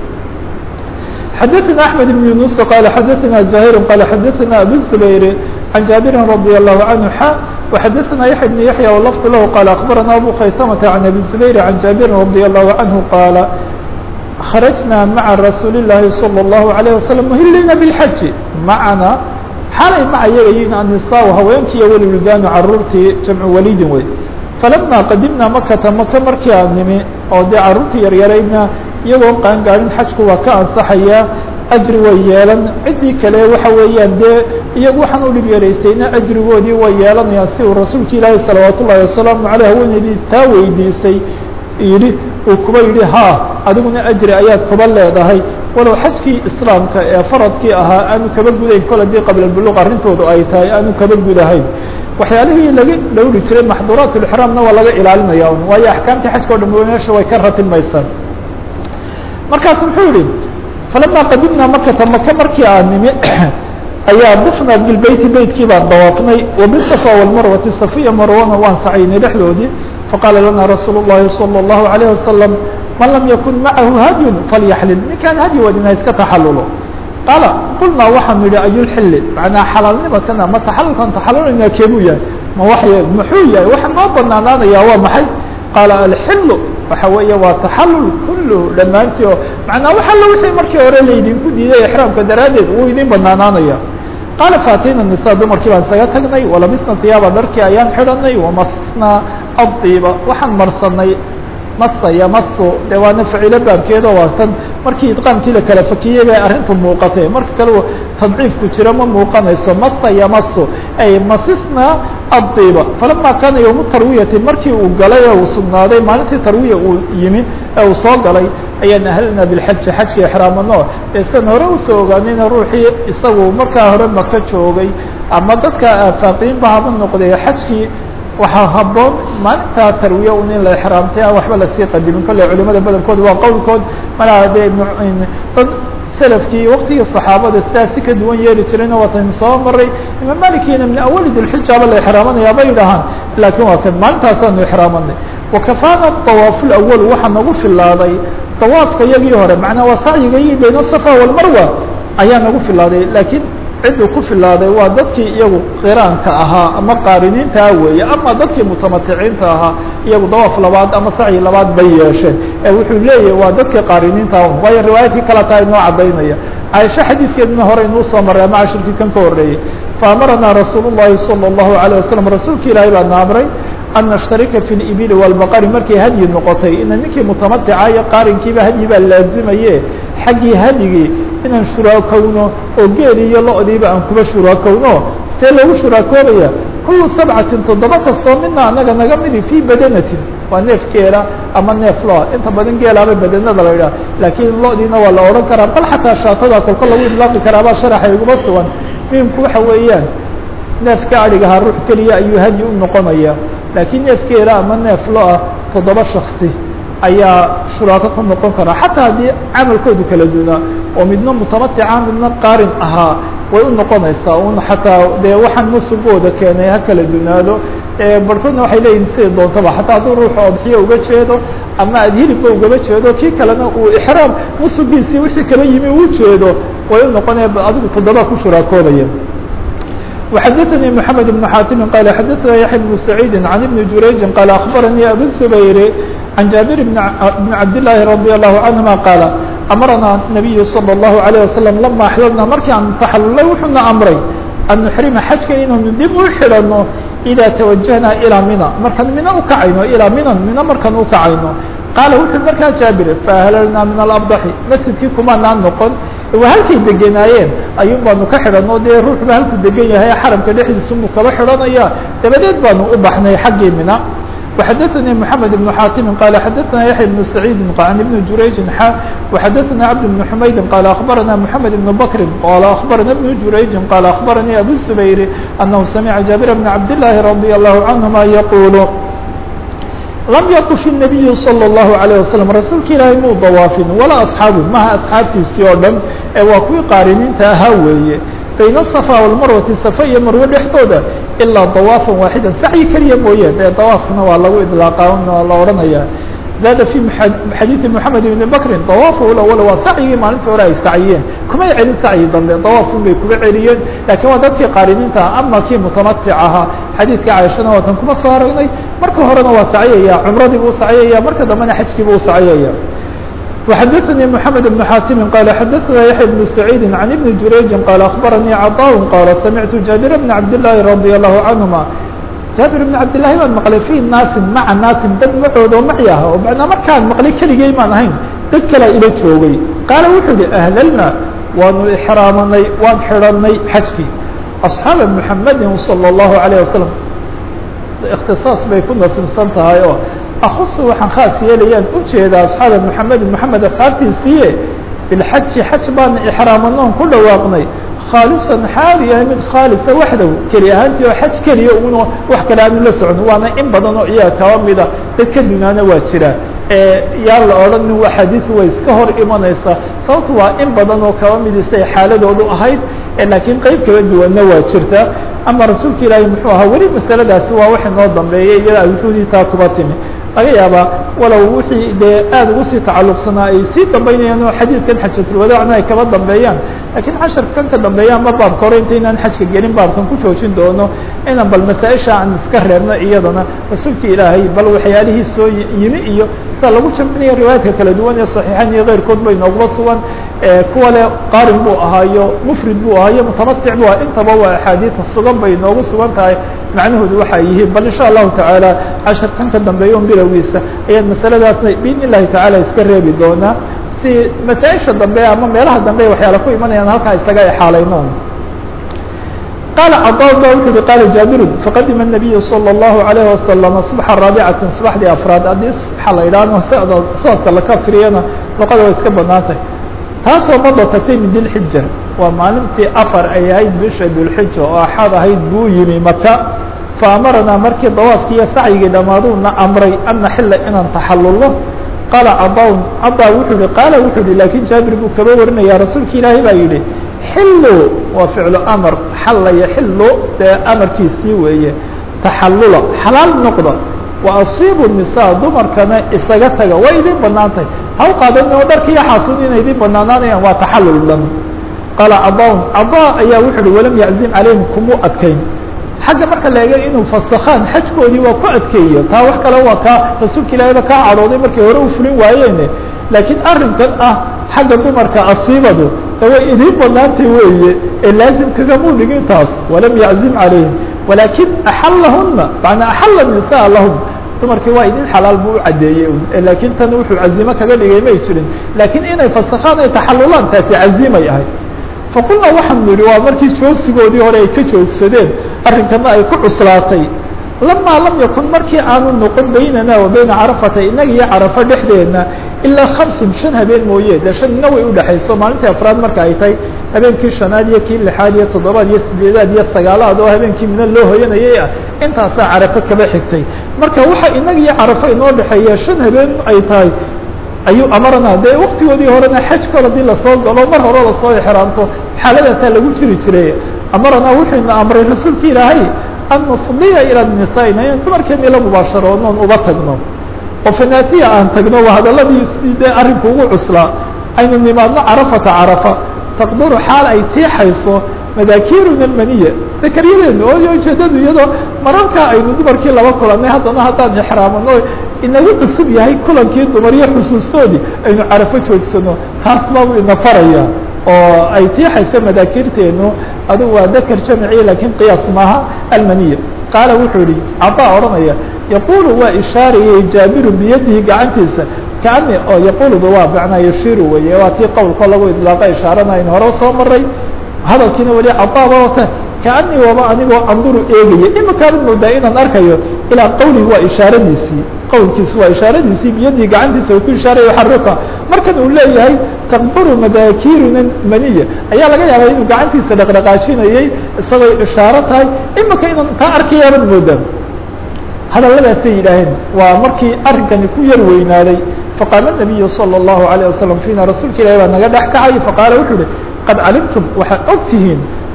xadaثna أحmed بن yuنuس qال xadaثna زahيr qال xadaثna abu الزbayr عan jaaبiri radي الlahu عanهu xa وxadaثna yaحya بن yaحyى wlfظ lah qال أخbarana abu khaysmةa عan abi الزbayr عan jaaبiri radي الlahu عanهu qaala kharajna maعa rasuuli الlahi salى الlahu عalيه wasalam muhilina bاlxaji macana xalay maca yaga yiin annisaa haweenkiiyo welwildaanu caruurtii jamcu walidin wey falama qadimna makata maka markii aan nimi oo dee caruurtii yaryaraydna iyagoo qaangaarin xajku waa ka ansaxayaa ajri way yeelan ciddii kale waxa weeyaan dee iyagu waxaan u dhib yaraysayna ajrigoodii way yeelanayaan si uu rasuulka ilaahi salawaat ullahi wasalaamu aleyh haweeneydii taa weydiisay yidhi uu kuba yidhi ha adiguna ajri ayaad kuba leedahay walow xajkii islaamka ee faradkii ahaa aanu kaba gudayn kol haddii qabla buluq arrintoodu ay tahay aanu kaba gudahayn waxyaalihii laga dhowri jiray maxduuraat ulixraamna waa laga ilaalinaya un waayo axkaamtii xajka o dham meesha way ka ratilmaysaa markaas muxuu yihi falama qadimna makata maka markii aan nimi ayaa dufna bilbeyti beytkii baan dawaafnay wabisafa walmarwati safiya marwana waan sacaynay dhexdoodii faqaala lana rasuul الlahi salى الlahu عalيه wasalam man lam yakun macahu hadyun falyaxlil ninkaan hadyi wadin ha iska taxalulo qaala qulnaa waxaanu yihi ayulxili macnaa xalaalnimadkan ama taxalulkan taxalulina keebuu yahay ma wax muxuu yahay waxa noo banaanaanaya waa maxay qaala alxilu waxa weeye waa taxalul kulluhu dhammaantii oo macnaa wax alla wixii markii hore laydinku diiday exraamka daraaddeed wuu idin banaanaanaya qaala faatayna nisa dumarkii baan isaga tagnay walabisna tiyaaba dharkii ayaan xidhanay wamasnaa adiiba waxaan marsanay masa yamaso dee waana facilo baabkeeda waa tan markii idqaamkii la kala fakiyey bay arrintu muuqatay marka kale tadciifku jiro ma muuqanayso masa yamaso ay masisna adiiba falama kaana yowmu tarwiyati markii uu galay ee uu sugnaaday maalintii tarwiya uu yimi ee uu soo galay ayaan ahlna bilxaji xajka exraamano ee san hore usoo ogaanayna ruuxii isagu markaa hore maka joogay ama dadka aafaaqiinba haba noqday xajkii waxaa haboon maalintaa tarwiya un in la exraamtay aan waxba lasii qadimin kolley culimada badankooda waa qowlkood malaa dee dad selafkii waktigii saxaabada sidaa si ka duwan yeeli jirayna waatan soo maray imaam malikiina min awali dilxijaaba la exraamanaya bay yidhaahaan laakiin waa kan maalintaasaanu exraamanay wakafaana dawaafu lawal waxaa nagu filaaday dawaafka iyagii hore macnaa waa sacyigii bayna safa walmarwa ayaa nagu filaaday laakiin cidduu ku filaaday waa dadkii iyagu qiraanka ahaa ama qaariniintaa weeye ama dadkii mutamaticiinta ahaa iyagu dawaaf labaad ama sacyi labaad bay yeesheen ee wuxuu leeyahay waa dadkii qaariniinta waayo riwaayadkii kala taa inoo caddaynaya caaisho xadiidkeeduna hore inuu soo maray ama cashirkii kan ka horreeyey faamaranaa rasuul الlahi salى الlahu عalيه wasalam rasuulka ilaahay baa na amray an nashtarika fi اibili wاlbaqari markay hadyi noqotay ina ninkii mutamatica iyo qaarinkiiba hadyi baa laazimaye xaggii hadyigii inaan shuraakowno oo geeli iyo lo-diiba aan kuba shuraakowno see lagu shuraakoobaya kulu sabcatin toddoba kastoo mina anaga naga midi fii badanatin waa neef geela ama neef loa inta badan geelaaba badanada la idhaha laakiin lo-diina waa la odhan karaa bal xataa shaatada kolko lagu idlaaqi karaabaa sharaxa iguma sugan muhimku waxa weeyaan neefka adhigahaa ruux keliya ayuu hadyi u noqonaya laakiin neef geela ama neef lo-a toddoba shaksi ayaa shuraako ku noqon karaa xataa haddii camalkoodu kala dunaa oo midna mutamatica midna qaarin ahaa way u noqonaysaa un xataa dee waxaan musugooda keenay ha kala dunaado barhkoodna waxay leeyihin siday doontaba xataa hadduu ruuxu odxiyo uga jeedo ama aad hilibba ugaba jeedo kii kalena uu ixraam musugiisii wixii kala yimi uu jeedo way u noqonaya adigu toddoba ku shuraakoobaya وxdثnي محمد بن حاtم قال xdثna يحيى بن سعيد عن بن جurayج قال أخبرني أبو الزبير عن جابر بن عبد اللhi رضي الله عنهما قال أمرنا النبي صلى الله عليه وسلم لما xللna markii aan تxللay wuxuuna أمray أن نحرمa xajka inaynu dib u xidhano إذا توجهna إلىa mina markaan mina ukacayno ilىa minan mina markaan ukacayno qaala wuxuu markaa jaabir faahlalnaa min alabdaxi masjidkii kumanaan noqon waa halkay degenaayeen ayuun baanu ka xidhanoo dee ruuxba halkuu degan yahay xaramka dhexdiisumuu kaba xidhanaya dabadeed baanu u baxnay xaggii mina وxadثnي محamed بن xاtimi qال xadثna yaحya بن سacيidi عن بن jurayجi xa وxadثna cبد بن حmaydi qال أخbarana محamed بن bkri qال أخbarana بن jurayجi qال أخbaranii أbو الزbayr أنه samعa jaaبir بن cabd اللahi رضي الله عنهma yqul lam yطف النabiyu slى الlahu عalيه waslم rasuulka ilaahay muu dawaafin walaa asxaabu maha asxaabtiisii oo dhan ee waa kuwii qaariniinta ahaa weeye bayna asafa walmarwati safa iyo marwe dhexdooda ilaa dawaafan waaxidan sacyi keliya mooye dee dawaafkana waa lagu idlaaqa la odhanaya zaada fi xadiidi moxamed ibni bakrin dawaafu lawal waa sacyigii maalintii hore ay saciyeen kumay celin sacyi dambe dawaafun bay kuga celiyeen lakiin waa dadkii qaariniinta ama kii mutamatic ahaa xadiidka caaishana waatan kuma soo aragnay marka horena waa saciyaya cumradii buu saciyaya marka dambena xajkii buu saciyaya وxdثnي محمد بن xاtم qال xdثna يحيى بن سعيد عن بن جurayج qال أخبرني cطاء qال سمعت جابر بن عبد اللhi رضي الله عنهما jaaبir بن cabd للahi baan maqlay في naasin maca naasin dad macoodo maci ah oo manaa markaan maqlay keligey maan ahayn dad kalea ila joogay qaala wuxuu yihi أhlalna waanu xraamanay waan xidhanay xajkii أصxaaba محamedi صلى الله عليه وسلم اktiصاaص bay ku nasibsan tahay oo akhus waxaan khaas yeelayaan ujeedaa asxaaba moxamedin moxamed asxaabtiisiiye bilxaji xaj baana ixraamanoon ku dhawaaqnay khaalisan xaal yahay mid khaalisa waxdow keli ahaantii oo xaj keliya uno wax kale aanu la socon waana in badan oo iyaga kaba mida dad ka dunaana waa jira yaa la odhanin waa xadiidu way iska hor imanaysaa sababto waa in badan oo kaba midisa ay xaaladoodu ahayd laakiin qeyb kala duwanna waa jirta ama rasuulka ilaahi muxuu ahaa weli masaladaasi waa wax inoo dambeeyay iyada awjuudii taa kuba timi laga yaabaa walow wixii dee aada ugu sii tacalluqsanaa ay sii dambeynayaan oo xadiidkan xajatulwadaacna ay kaba dambeeyaan lakiin casharkan ka dambeeya ama baabka hore intaynaan xajka gelin baabkan ku joojin doono inaan bal masaa-isha aan iska reebno iyadana rasuulka ilaahay bal waxyaalihii soo yimi iyo sida lagu jamcinaya riwaayaadka kala duwan ee saxiixan iyo keyrkood bay nooguba sugan kuwa le qaarin buu ahaayo mufrid buu ahaayo mutamatic bu ah intaba waa axaadiida sugan bay noogu sugan tahay macnahoodu waxay yihiin bal insha allahu tacaala casharkan ka dambeeya un bilowgiisa ayaan masaladaasna biidn illahi tacaala iska reebi doonaa si masaa-isha dambe ama meelaha dambe waxyaala ku imanayaan halkaa isaga exaalayno qaala cadaa ba wuxu uhi qaala jaabirun faqadima الnabiyu salى الlahu عalayه wasalam subxa raabicati subaxdii afraad haddii subxa la idhaahno socda socodka la kasriyana luqada way iska banaantay taasoo mada tagtay min dilxija waa maalintii afar ay ahayd bisha dulxija oo axad ahayd buu yimi maka faamaranaa markii dawaafkii iyo sacyigii dhammaaduuna amray an naxila inaan taxalulno qaala cadaa cadaa wuxuu yihi qaala wuxuu yihi laakiin jaabir buu kaba warinaya rasuulka ilaahay baa yidhi xilu waa ficlu amar xalla yaxilu dee amarkiisii weeye taxallula xalaal noqda wa asiibu nisaa dumarkana isaga taga way idin banaantay haw qaadan oo dharka iyo xaasun inay idin banaanaanayaan waa taxallul dhan qaala cadaa cadaa ayaa wuxu uhi walam yaczim calayhim kumuu adkayn xagga marka la eega inuu fasakhaan xajkoodii waa ku adkeeyo taa wax kale waa kaa rasuulka ilaahayba kaa cadhooday markay hore u fulin waayeene laakiin arrinkan ah xagga dumarka asiibadu de way idiin banaantay weeye ee laazim kagamuu dhigin taas walam yaczim calayhim walaakin axallahuna manaa axalla nisaa lahum dumarkii waa idin xalaal buu u caddeeyey laakiin tan wuxuu cazimo kaga dhigay may jirin laakiin inay fasakhaan ay taxalulaan taasi cazimay ahayd faqulna waxaanu yihi waa markii joogsigoodii hore ay ka joogsadeen arrinkana ay ku cuslaatay lamaa lam yakun markii aanu noqon baynana wa bayna carafata inaga iyo carafo dhexdeedna ilaa hamsun shan habeen mooye dee shanna way udhexayso maalintii afraad marka ay tahay habeenkii shanaad iyo kii lixaad iyo toddobaad iyo sideedaad iyo sagaalaad oo habeenkii mina loo hoyanayay ah intaasaa carafo kaba xigtay marka waxa inaga iyo carafo inoo dhexeeya shan habeen ay tahay ayuu amarana dee waktigoodii horena xajkood haddii lasoo galo mar hore lasoo exraamto xaaladaasaa lagu jiri jiray amarana wuxuuna amray rasuulka ilaahay an nufdiya ila nisaa'ina in dumarkeeni la mubaasharoonoon uba tagno oo fanaatiya aan tagno waa hadaladiisii dee arrinku ugu cuslaa aynu nimaadno carafata carafa taqduru xaal ay tiixayso madaakiiruna almaniya dakaryadeenu oo ujeedadu iyadoo mararkaa aynu dumarkii laba kulanay haddana haddaan exraamano inagu cusub yahay kulankii dumar iyo xusuustoodii aynu carafo joogsano taas baabu ina faraya oo ay tiixayso madaakirteenu adugu waa dakar jamciya lakiin qiyaas maaha almaniya qaala wuxuu yihi cadaa odhanaya yaqulu waa ishaarayay jaabiru biyadihi gacantiisa kaani oo yaquluda waa macnaa yashiru weye waa tii qowlkoo lagu idlaaqa ishaaranayn hore soo maray hadalkiina weli cadaaba wata kaanii waba anigoo anduru eegaya imikaabad moodaa inaan arkayo ilaa qawlihi waa ishaaradiisii qowlkiisi waa ishaaradiisii biyadii gacantiisa uu ku ishaaraya xaruka markan uu leeyahay taqduru madaakiruna maniya ayaa laga yaabaa inuu gacantiisa dhaqdhaqaajinayay isagoo ishaaro tahay imika inaan kaa arkayaabad moodaa hadaladaasay yidhaaheen waa markii arrinkani ku yar weynaaday faqaala nabiyu salى الlahu عalيه wasalam fiina rasuulka ilahi baa naga dhex kacay faqaala wuxuu uhi qad calimtum waxaad og tihiin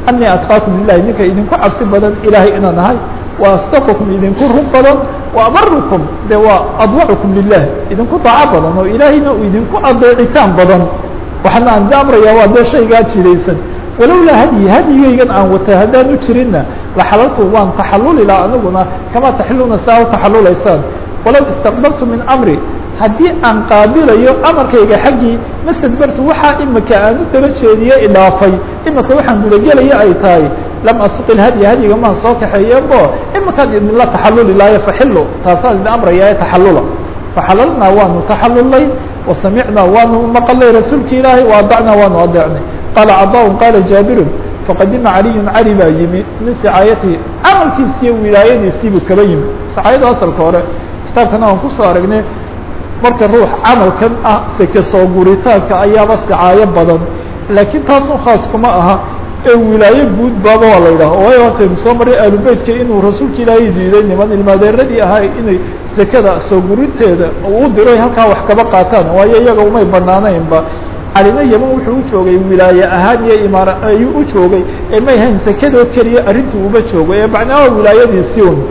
anii atqaakum lilahi ninka idinku cabsi badan ilaahay inaan ahay wa asdaqakum idinku run badan wa abarukum de waa adwacukum lilah idinku daaco badan oo ilaahayna uu idinku adeecitaan badan waxaana aan amraya waa dee shaygaa jiraysan walowlaa hadyi hadyigaygan aan wata haddaan u jirinna laxalaltu waan taxaluli laha aniguna kamaa taxiluna saa u taxalulaysaan walow istaqbaltu min amri haddii aan qaabilayo amarkayga xaggii mastadbartu waxaa imika aan u daba jeediye idhaafay imika waxaan gudagelaya ay tahay lam asuqil hadyi hadyiga maan soo kaxeeyebo imikaan idinla taxaluli laayo faxilu taasaan idin amraya taxalula faxalalnaa waanu taxalulay wasamicnaa waanu maqalay rasuulka ilaahay waadacnaa waanu adeecnay qaala cadaa qaala jaabirun faqadima caliyun cali baa yimi min sicaayatihi camalkiisiiyo wilaayadiisiibuu kaba yimi sicaayada asalka hore kitaabkana aan kusoo aragnay marka ruux camalkan ah seke soo guritaanka ayaaba sicaayo badan laakiin taasun khaas kuma aha ee wilaayo guud baaba waa la yidhaha waayo hortaynu soo maray aalubeytka inuu rasuulka ilaahay diiday niman ilmaadeeradii ahaa inay sekada soo gurinteeda uu diray halkaa wax kaba qaataan waayo iyaga umay banaanaynba calina yeman wuxuu u joogay wilaaye ahaan iyo imaara ayuu u joogay ee may hayn sekadoo keliya arrintuu uba joogo ee macnaha wilaayadiisii un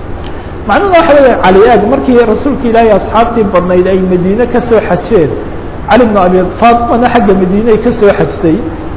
macnuhu waxa weya cali aag markii rasuulka ilaahay asxaabtii badnayd ay madiine kasoo xajeen cali bnu abi faatimana xagga madiine ay kasoo xajtay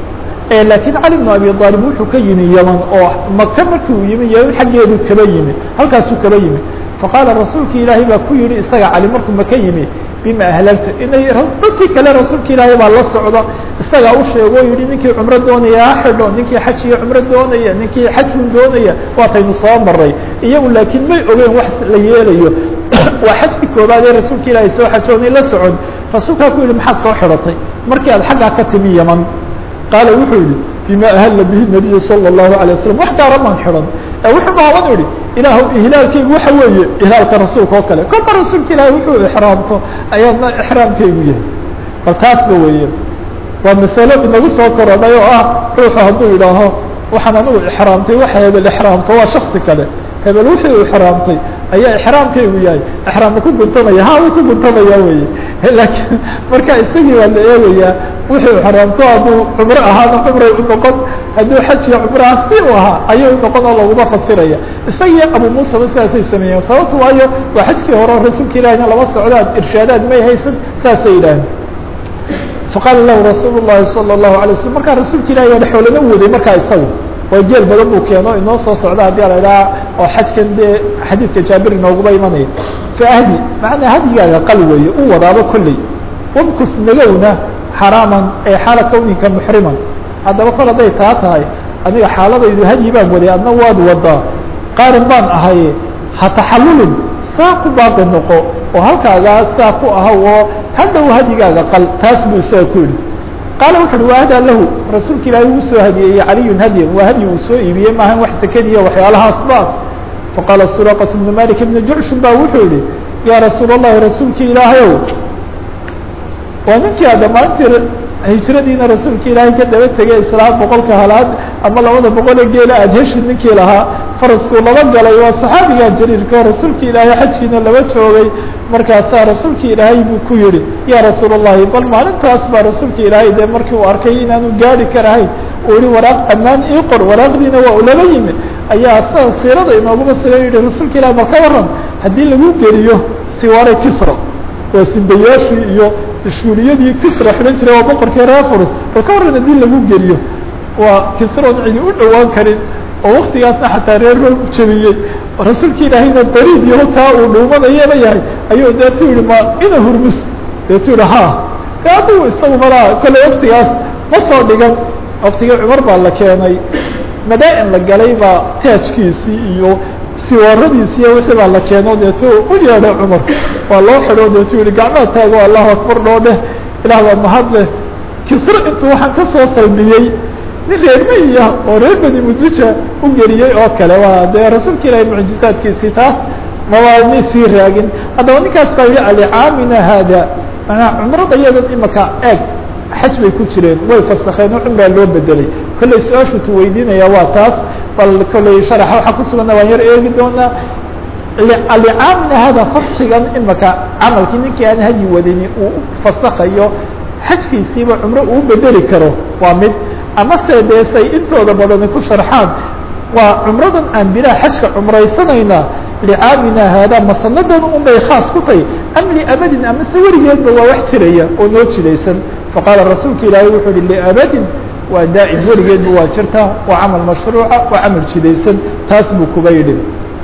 laakiin cali bnu abi aalib wuxuu ka yimi yeman oo maka markii uu yimi yeman xaggeedu kaba yimi halkaasuu kaba yimi faqaala rasuulka ilaahay baa ku yihi isaga cali markuu maka yimi bima ahlalta inay dadkii kale rasuulka ilaahay baa la socda isagaa u sheego o yihi ninkii cumro doonaya ha xidho ninkii xaj iyo cumro doonaya ninkii xajun doonaya waataynu soo maray iyagu laakiin may ogeen wax la yeelayo waa xajkii koobaad ee rasuulka ilaahay soo xajoonay la socon rasuulkaa ku yihi maxaad soo xidhatay markii aad xaggaa ka timi yeman qaala wuxuu yihi bima ahalla bihi nabiyu salى الlahu alيه waslm wax gaara maan xidhan wuxuu baaban yihi ilaah ihlaalkaygu waxa weeye ihlaalka rasuulka oo kale kolba rasuulka ilahi wuxuu ixraamto ayaadna ixraamkaygu yahay bal taasba weeye waa masalo inagu soo korodhay oo ah ruuxu hadduu idhaaho waxaan anigu ixraamtay waxa hebel ixraamto waa shaksi kale hebel wuxuu ixraamtay ayaa ixraamkaygu yahay ixraamma ku guntamaya ha wuu ku guntamaya weye laakiin marka isagii waa la eegayaa wuxuu ixraamto hadduu cumro ahaana cumray u noqon hadduu xaj iyo cumraha si u ahaa ayay u noqon oo laguma fasiraya isagii abu muusaba sidaasay sameeyeen sababto waayo waa xajkii hore rasuulka ilahina laba socdaad irshaadaad may haysan saasay yidhaaheen faqaala lahu rasuul الlahi salى الlahu alay waslm markaa rasuulka ilahi waa xoolana waday markaa isagu waa geel badan buu keeno inoo soo socda haddii la idhaha oo xajkan dee xadiidka jaabir inooguba imanaya faahdi macnaa hadyigaaga qal weeye u wadaaba kolley wamkus nagowna xaraaman ee xaala kawninka muxriman haddaba kol hadday taa tahay aniga xaaladaydu hadyi baan waday adna waad wadaa qaarin baan ahaye ha taxallulin saa ku baaqi noqo oo halkaagaa saa ku ahaw oo hadhow hadyigaaga qal taas buu isaga ku yidhi qaala wuxu uhi waadaa lahu rasuulka ilaahay uu soo hadiyeeyey caliyun hadyan waa hadyi uu soo iibiyey maahan wax sakadiya waxyaalahaasba faqaala suraqat bnu malik ibnu jucshun ba wuxuu yihi yaa rasuul اllahi rasuulka ilaahayow waa ninkii a dhammaantii hijradiina rasuulka ilaahay ka daba tegay islaa boqolka halaad ama labada boqol ee geela aad heshid ninkii lahaa faraskuu laba galay waa saxaabigaa jariirka oo rasuulka ilaahay xajkiina laba joogay markaasaa rasuulka ilaahay buu ku yihi yaa rasuul الlahi bal maalintaas baa rasuulka ilaahay dee markii uu arkay inaanu gaari karahayn uu yihi waraaq ammaan ii qor waraaqdiina waa ulaba yimi ayaa sida siirada inooguma sugan yihi rasuulka ilahi bal ka waran haddii lagu geliyo siwaare kisra waa simbayaashii iyo tashuuriyadii kisra xidhan jiray waa boqorkii reefurs bal ka waran haddii lagu geliyo waa kisroon cidi u dhowaan karin oo waktigaasna xataa reer roog jebiyey rasuulka ilaahayna dariid yaho kaa uu dhuumanayaba yahay ayuu deetu yihi ma ina hurmus deetu yihi ha de aduu isagu malaa kolley waktigaas ma soo dhigan waktigii cumar baa la keenay madaa-in la galay baa taajkiisii iyo siwaaradiisi iyo wixii baa la keeno deetu u yeedhay cumar waa loo xidho deetu yihi gacmaha taago allahu akbar dhoo dheh ilaah baa mahad leh kisro intuu waxaan ka soo salmiyey nin reer maya oo reer bani mudlija u geliyey oo kale waa dee rasuulka ilaahay mucjizaadkiisii taas mawaani sii raagin haddaba ninkaas baa yihi alicaamina haada manaa cumrada iyadan imaka eeg xaj bay ku jireen way fasakeen oo cumraa loo bedelay kolley su-aashu tu weydiinaya waa taas bal kolley sharaxa waxaa kusuganna waan yar eegi doonaa alicaamina hada faskigan imaka camalkii ninkii aan hadyi wadini uu fasakayo xajkiisiiba cumro uu bedeli karo waa mid amase dee say intooda badani ku sharxaan waa cumradan aan bilaa xajka cumraysanaynaa licaamina haadaa masanadan un bay khaas ku tahay am liabadin amase weligeedba waa wax jiraya oo noo jidaysan faqaala rasuulka ilaahay wuxuu uhi liabadin waa daa'im weligeedba waa jirtaa waa camal mashruuca waa camal jidaysan taas buu kuba yidhi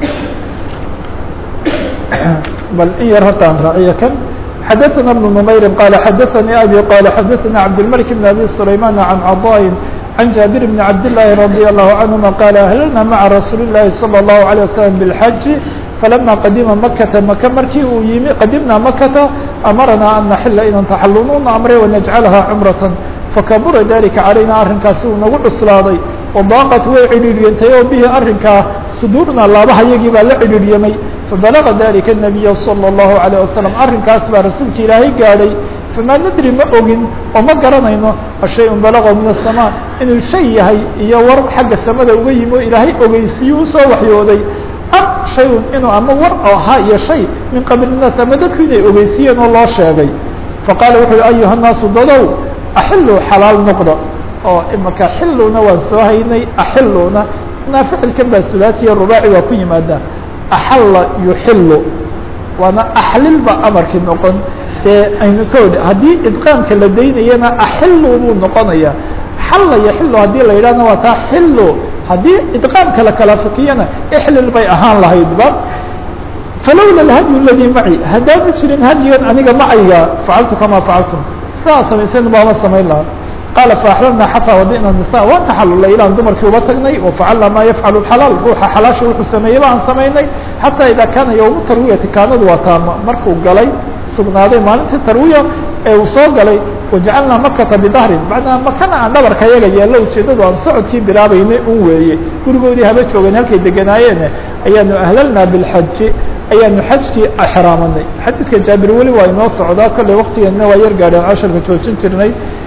bal in yar horta aan raaciyo kan xadaثna بن نmayri qala xadaثnii abi qala xadaثna cabdالmلك بن abi سlayman عan caضاء عن جابر بن عبد الله رضي الله عنهما قال أهللنا مع رsuuل اللhi صلى الله عليه وسلم بالحج فلما qadima مkةa maka markii uu yimi qadimna مkةa أمرnaa أن نحila inan تaxalununa أمre ونجعلha cمرة fakabura dalika عalayna arrinkaasi uu nagu cuslaaday وضاaqت way cidhiiryantay oo bihi arrinkaa suduurna laabaha yagii baa la cidhiiryamay fabalaغa dalika النabiy صلى الله عليه وسلم arrinkaas baa rasuulka ilaahay gaadhay famaa nadri ma ogin oo ma garanayno ashay-un balaqo min الsamاء inuu shay yahay iyo war xagga samada uga yimi oo ilaahay ogeysiiye usoo waxyooday am shay-un inuu ama war oo ahaa iyo shay min qabli الnaas ama dadku inay ogeysiiyeen oo loo sheegay faqaala wuxu uhi ayuha الnaasu dadow axiluu xalaal noqda oo imaka xiluna waan soo haynay axiluna naa ficilkan baa sulaasiya rubaaci waa ku yimaada axalla yuxilu waana axlilba amarkii noqon dee aynu ka odhi haddii idqaamka la daynayana axilu buu noqonaya xalla yaxilu haddii la yidhahna waa taa xilu haddii idqaamka la kala fikiyana ixlil bay ahaan lahaydba falowla alhadyu aladii maci haddaanu jirin hadyigan aniga macayga facaltu kamaa facaltum sidaa samaysan baama samayn lahaa qaala faaxlalna xataa wadina nisa waan taxalulay ilaan dumarkii uba tagnay wafacalna maa yafcalu xalaal ruuxa xalaasha wuxuu sameeyey baan samaynay xataa idaa kaana yowmu tarwiyati kaanadu waa taama markuu galay sugnaaday maalintii tarwiya ee uu soo galay wajacalnaa makata bidahrin macnaa makana aan dhabarka yaga yeello ujeeddadu aan socodkii bilaabaynay un weeye gurigoodii haba joogeen halkay deganaayeene ayaanu ahlalnaa bilxaji ayaanu xajkii exraamanay xadiidka jaabir weli waa inoo socdaa kolley waktigeena waa yar gaadheen casharka joojin jirnay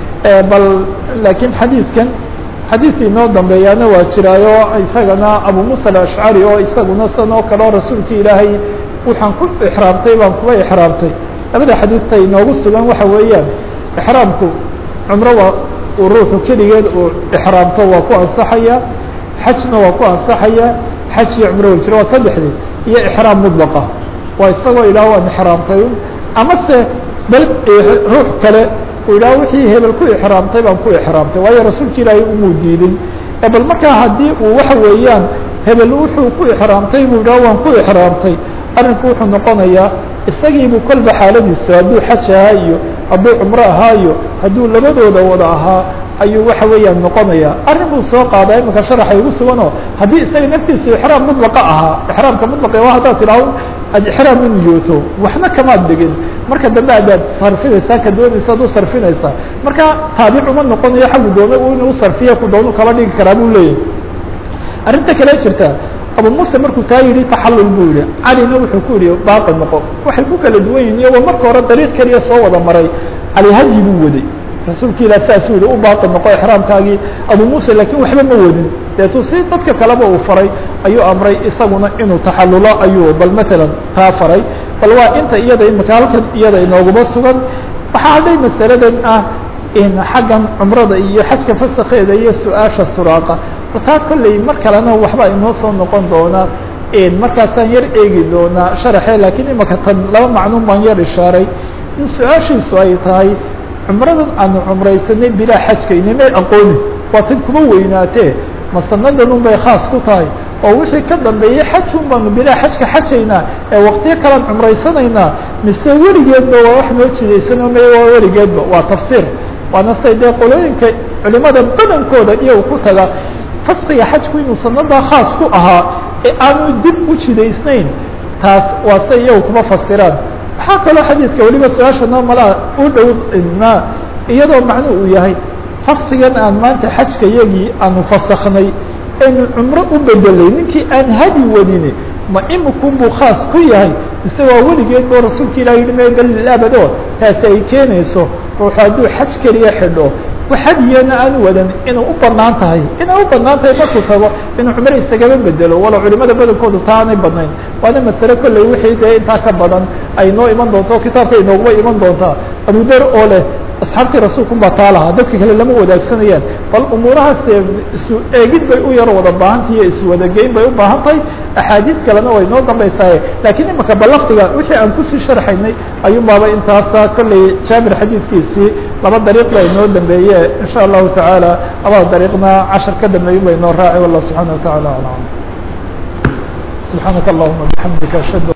bal laakiin xadiidkan xadiidka inoo dambeeyaana waa jiraayo isagana abu musa alashcari oo isaguna san oo kale oo rasuulka ilaahay waxaan ku exraamtay baan kuba exraamtay labada xadiidta inoogu sugan waxa weeyaan exraamku cumro waa uu ruuxu keligeed uu exraamto waa ku ansaxaya xajna waa ku ansaxaya xaj iyo cumro wa jira waa saddexdii iyo exraam mudlaqa waa isagoo ilaah waan exraamtay amase bal ruux kale uu yidhaha wixii hebel ku exraamtay baan ku exraamtay waayo rasuulka ilaahay umuu diidin bal markaa haddii uu waxa weeyaan hebel wuxuu ku exraamtay buu yidhaha waan ku exraamtay arrinku wuxuu noqonayaa isagiibuu kolba xaaladiisa hadduu xaj ahaa iyo hadduu cumro ahaa iyo hadduu labadooda wada ahaa ayuu waxa weeyaan noqonaya arrin buu soo qaadaa imika sharaxa igu suganoo haddii isaga naftiisu exraam mudlaqa ahaa exraamka mudlaqa waa haddaad tidhaaho aad exraam u niyooto waxna kamaad dhigin marka dambe adaad sarfinaysaa ka doonaysa ad u sarfinaysaa marka taabic uma noqonayo xaggu doona inuu sarfiya ku doonu kala dhigi karaa buu leeyahy arrinta kale jirta abu muuse markuu taa yidhi taxallul buu yihi calina wuxuu ku yihi baaqi noqo waxay ku kala duwan yihin iyagoo marka hore dariiq keliya soo wada maray cali hadyi buu waday rasuulka ilah saasuu yihi u baaqi noqo exraamkaagii abu muuse laakiin waxba ma wadin deetuu si dadka kaleba uu faray ayuu amray isaguna inuu taxallulo ayuu bal matalan taa faray bal waa inta iyada imika halkan iyada inooguma sugan waxaa hadhay masaladan ah in xaggan cumrada iyo xajka fasakeeda iyo su-aasha suraaqa taa kolley mar kalena waxba inoo soo noqon doonaa markaasaan yar eegi doonaa sharaxe laakiin imaka tan laba macnuun baan yar ishaaray in su-aashiisu ay tahay cumradan aanu cumraysanay bilaa xajkayni may aqoonin waa tan kuma weynaatee masanadan un bay khaas ku tahay oo wixii ka dambeeyey xajun baanu bilaa xajka xajaynaa ee waktiyo kalean cumraysanaynaa mise weligeedba waa wax noo jidaysano may waa weligeedba waa tafsiir waana say dee qolooyinka culimada badankooda iyagu ku taga fasqiga xajku inuu sanadaa khaas ku ahaa ee aanu dib u jidaysnayn taas waa say iyagu kuma fasiraan waxaa kaloo xadiidka weliba su-aasha noomala u dhow na iyadoo macnu uu yahay fasqigan aan maanta xajka yagii aanu fasaknay aynu cumro u bedelay ninkii aan hadi wadini ma imikun buu khaas ku yahay mise waa weligeed boo rasuulka ilah yihi me dalil abado taasi ay keenayso ruuxu hadduu xaj keliya xidho waxadiyana aan wadan inuu u banaan tahay inay u banaan tahay markuu tago inuu cumro isagaba bedelo walo culimada badankoodu taa aanay badnayn waana masale kolley wixii dee intaa ka badan ay noo iman doonto kitaabka inooguma iman doontaa abu der oo leh asxaabtii rasuulku baa taa lahaa dadka kale lama wadaagsanayaan bal umuurahaas isu eegid bay u yar wada baahantahy iyo iswadageyn bay u baahan tahay axaadiid kalena way noo dambaysaaye lakiin imaka balafdiga wixii aan kusii sharxaynay ayuun baaba intaasa kolley jaabir xadiidkiisii laba dariiq ba inoo dambeeye in sha allahu tacaala labada dariiqna cashar ka dambeeyin ba inoo raaci wallah subxaana wa taعala alam subxaanaka allahuma bixamdika ashhadu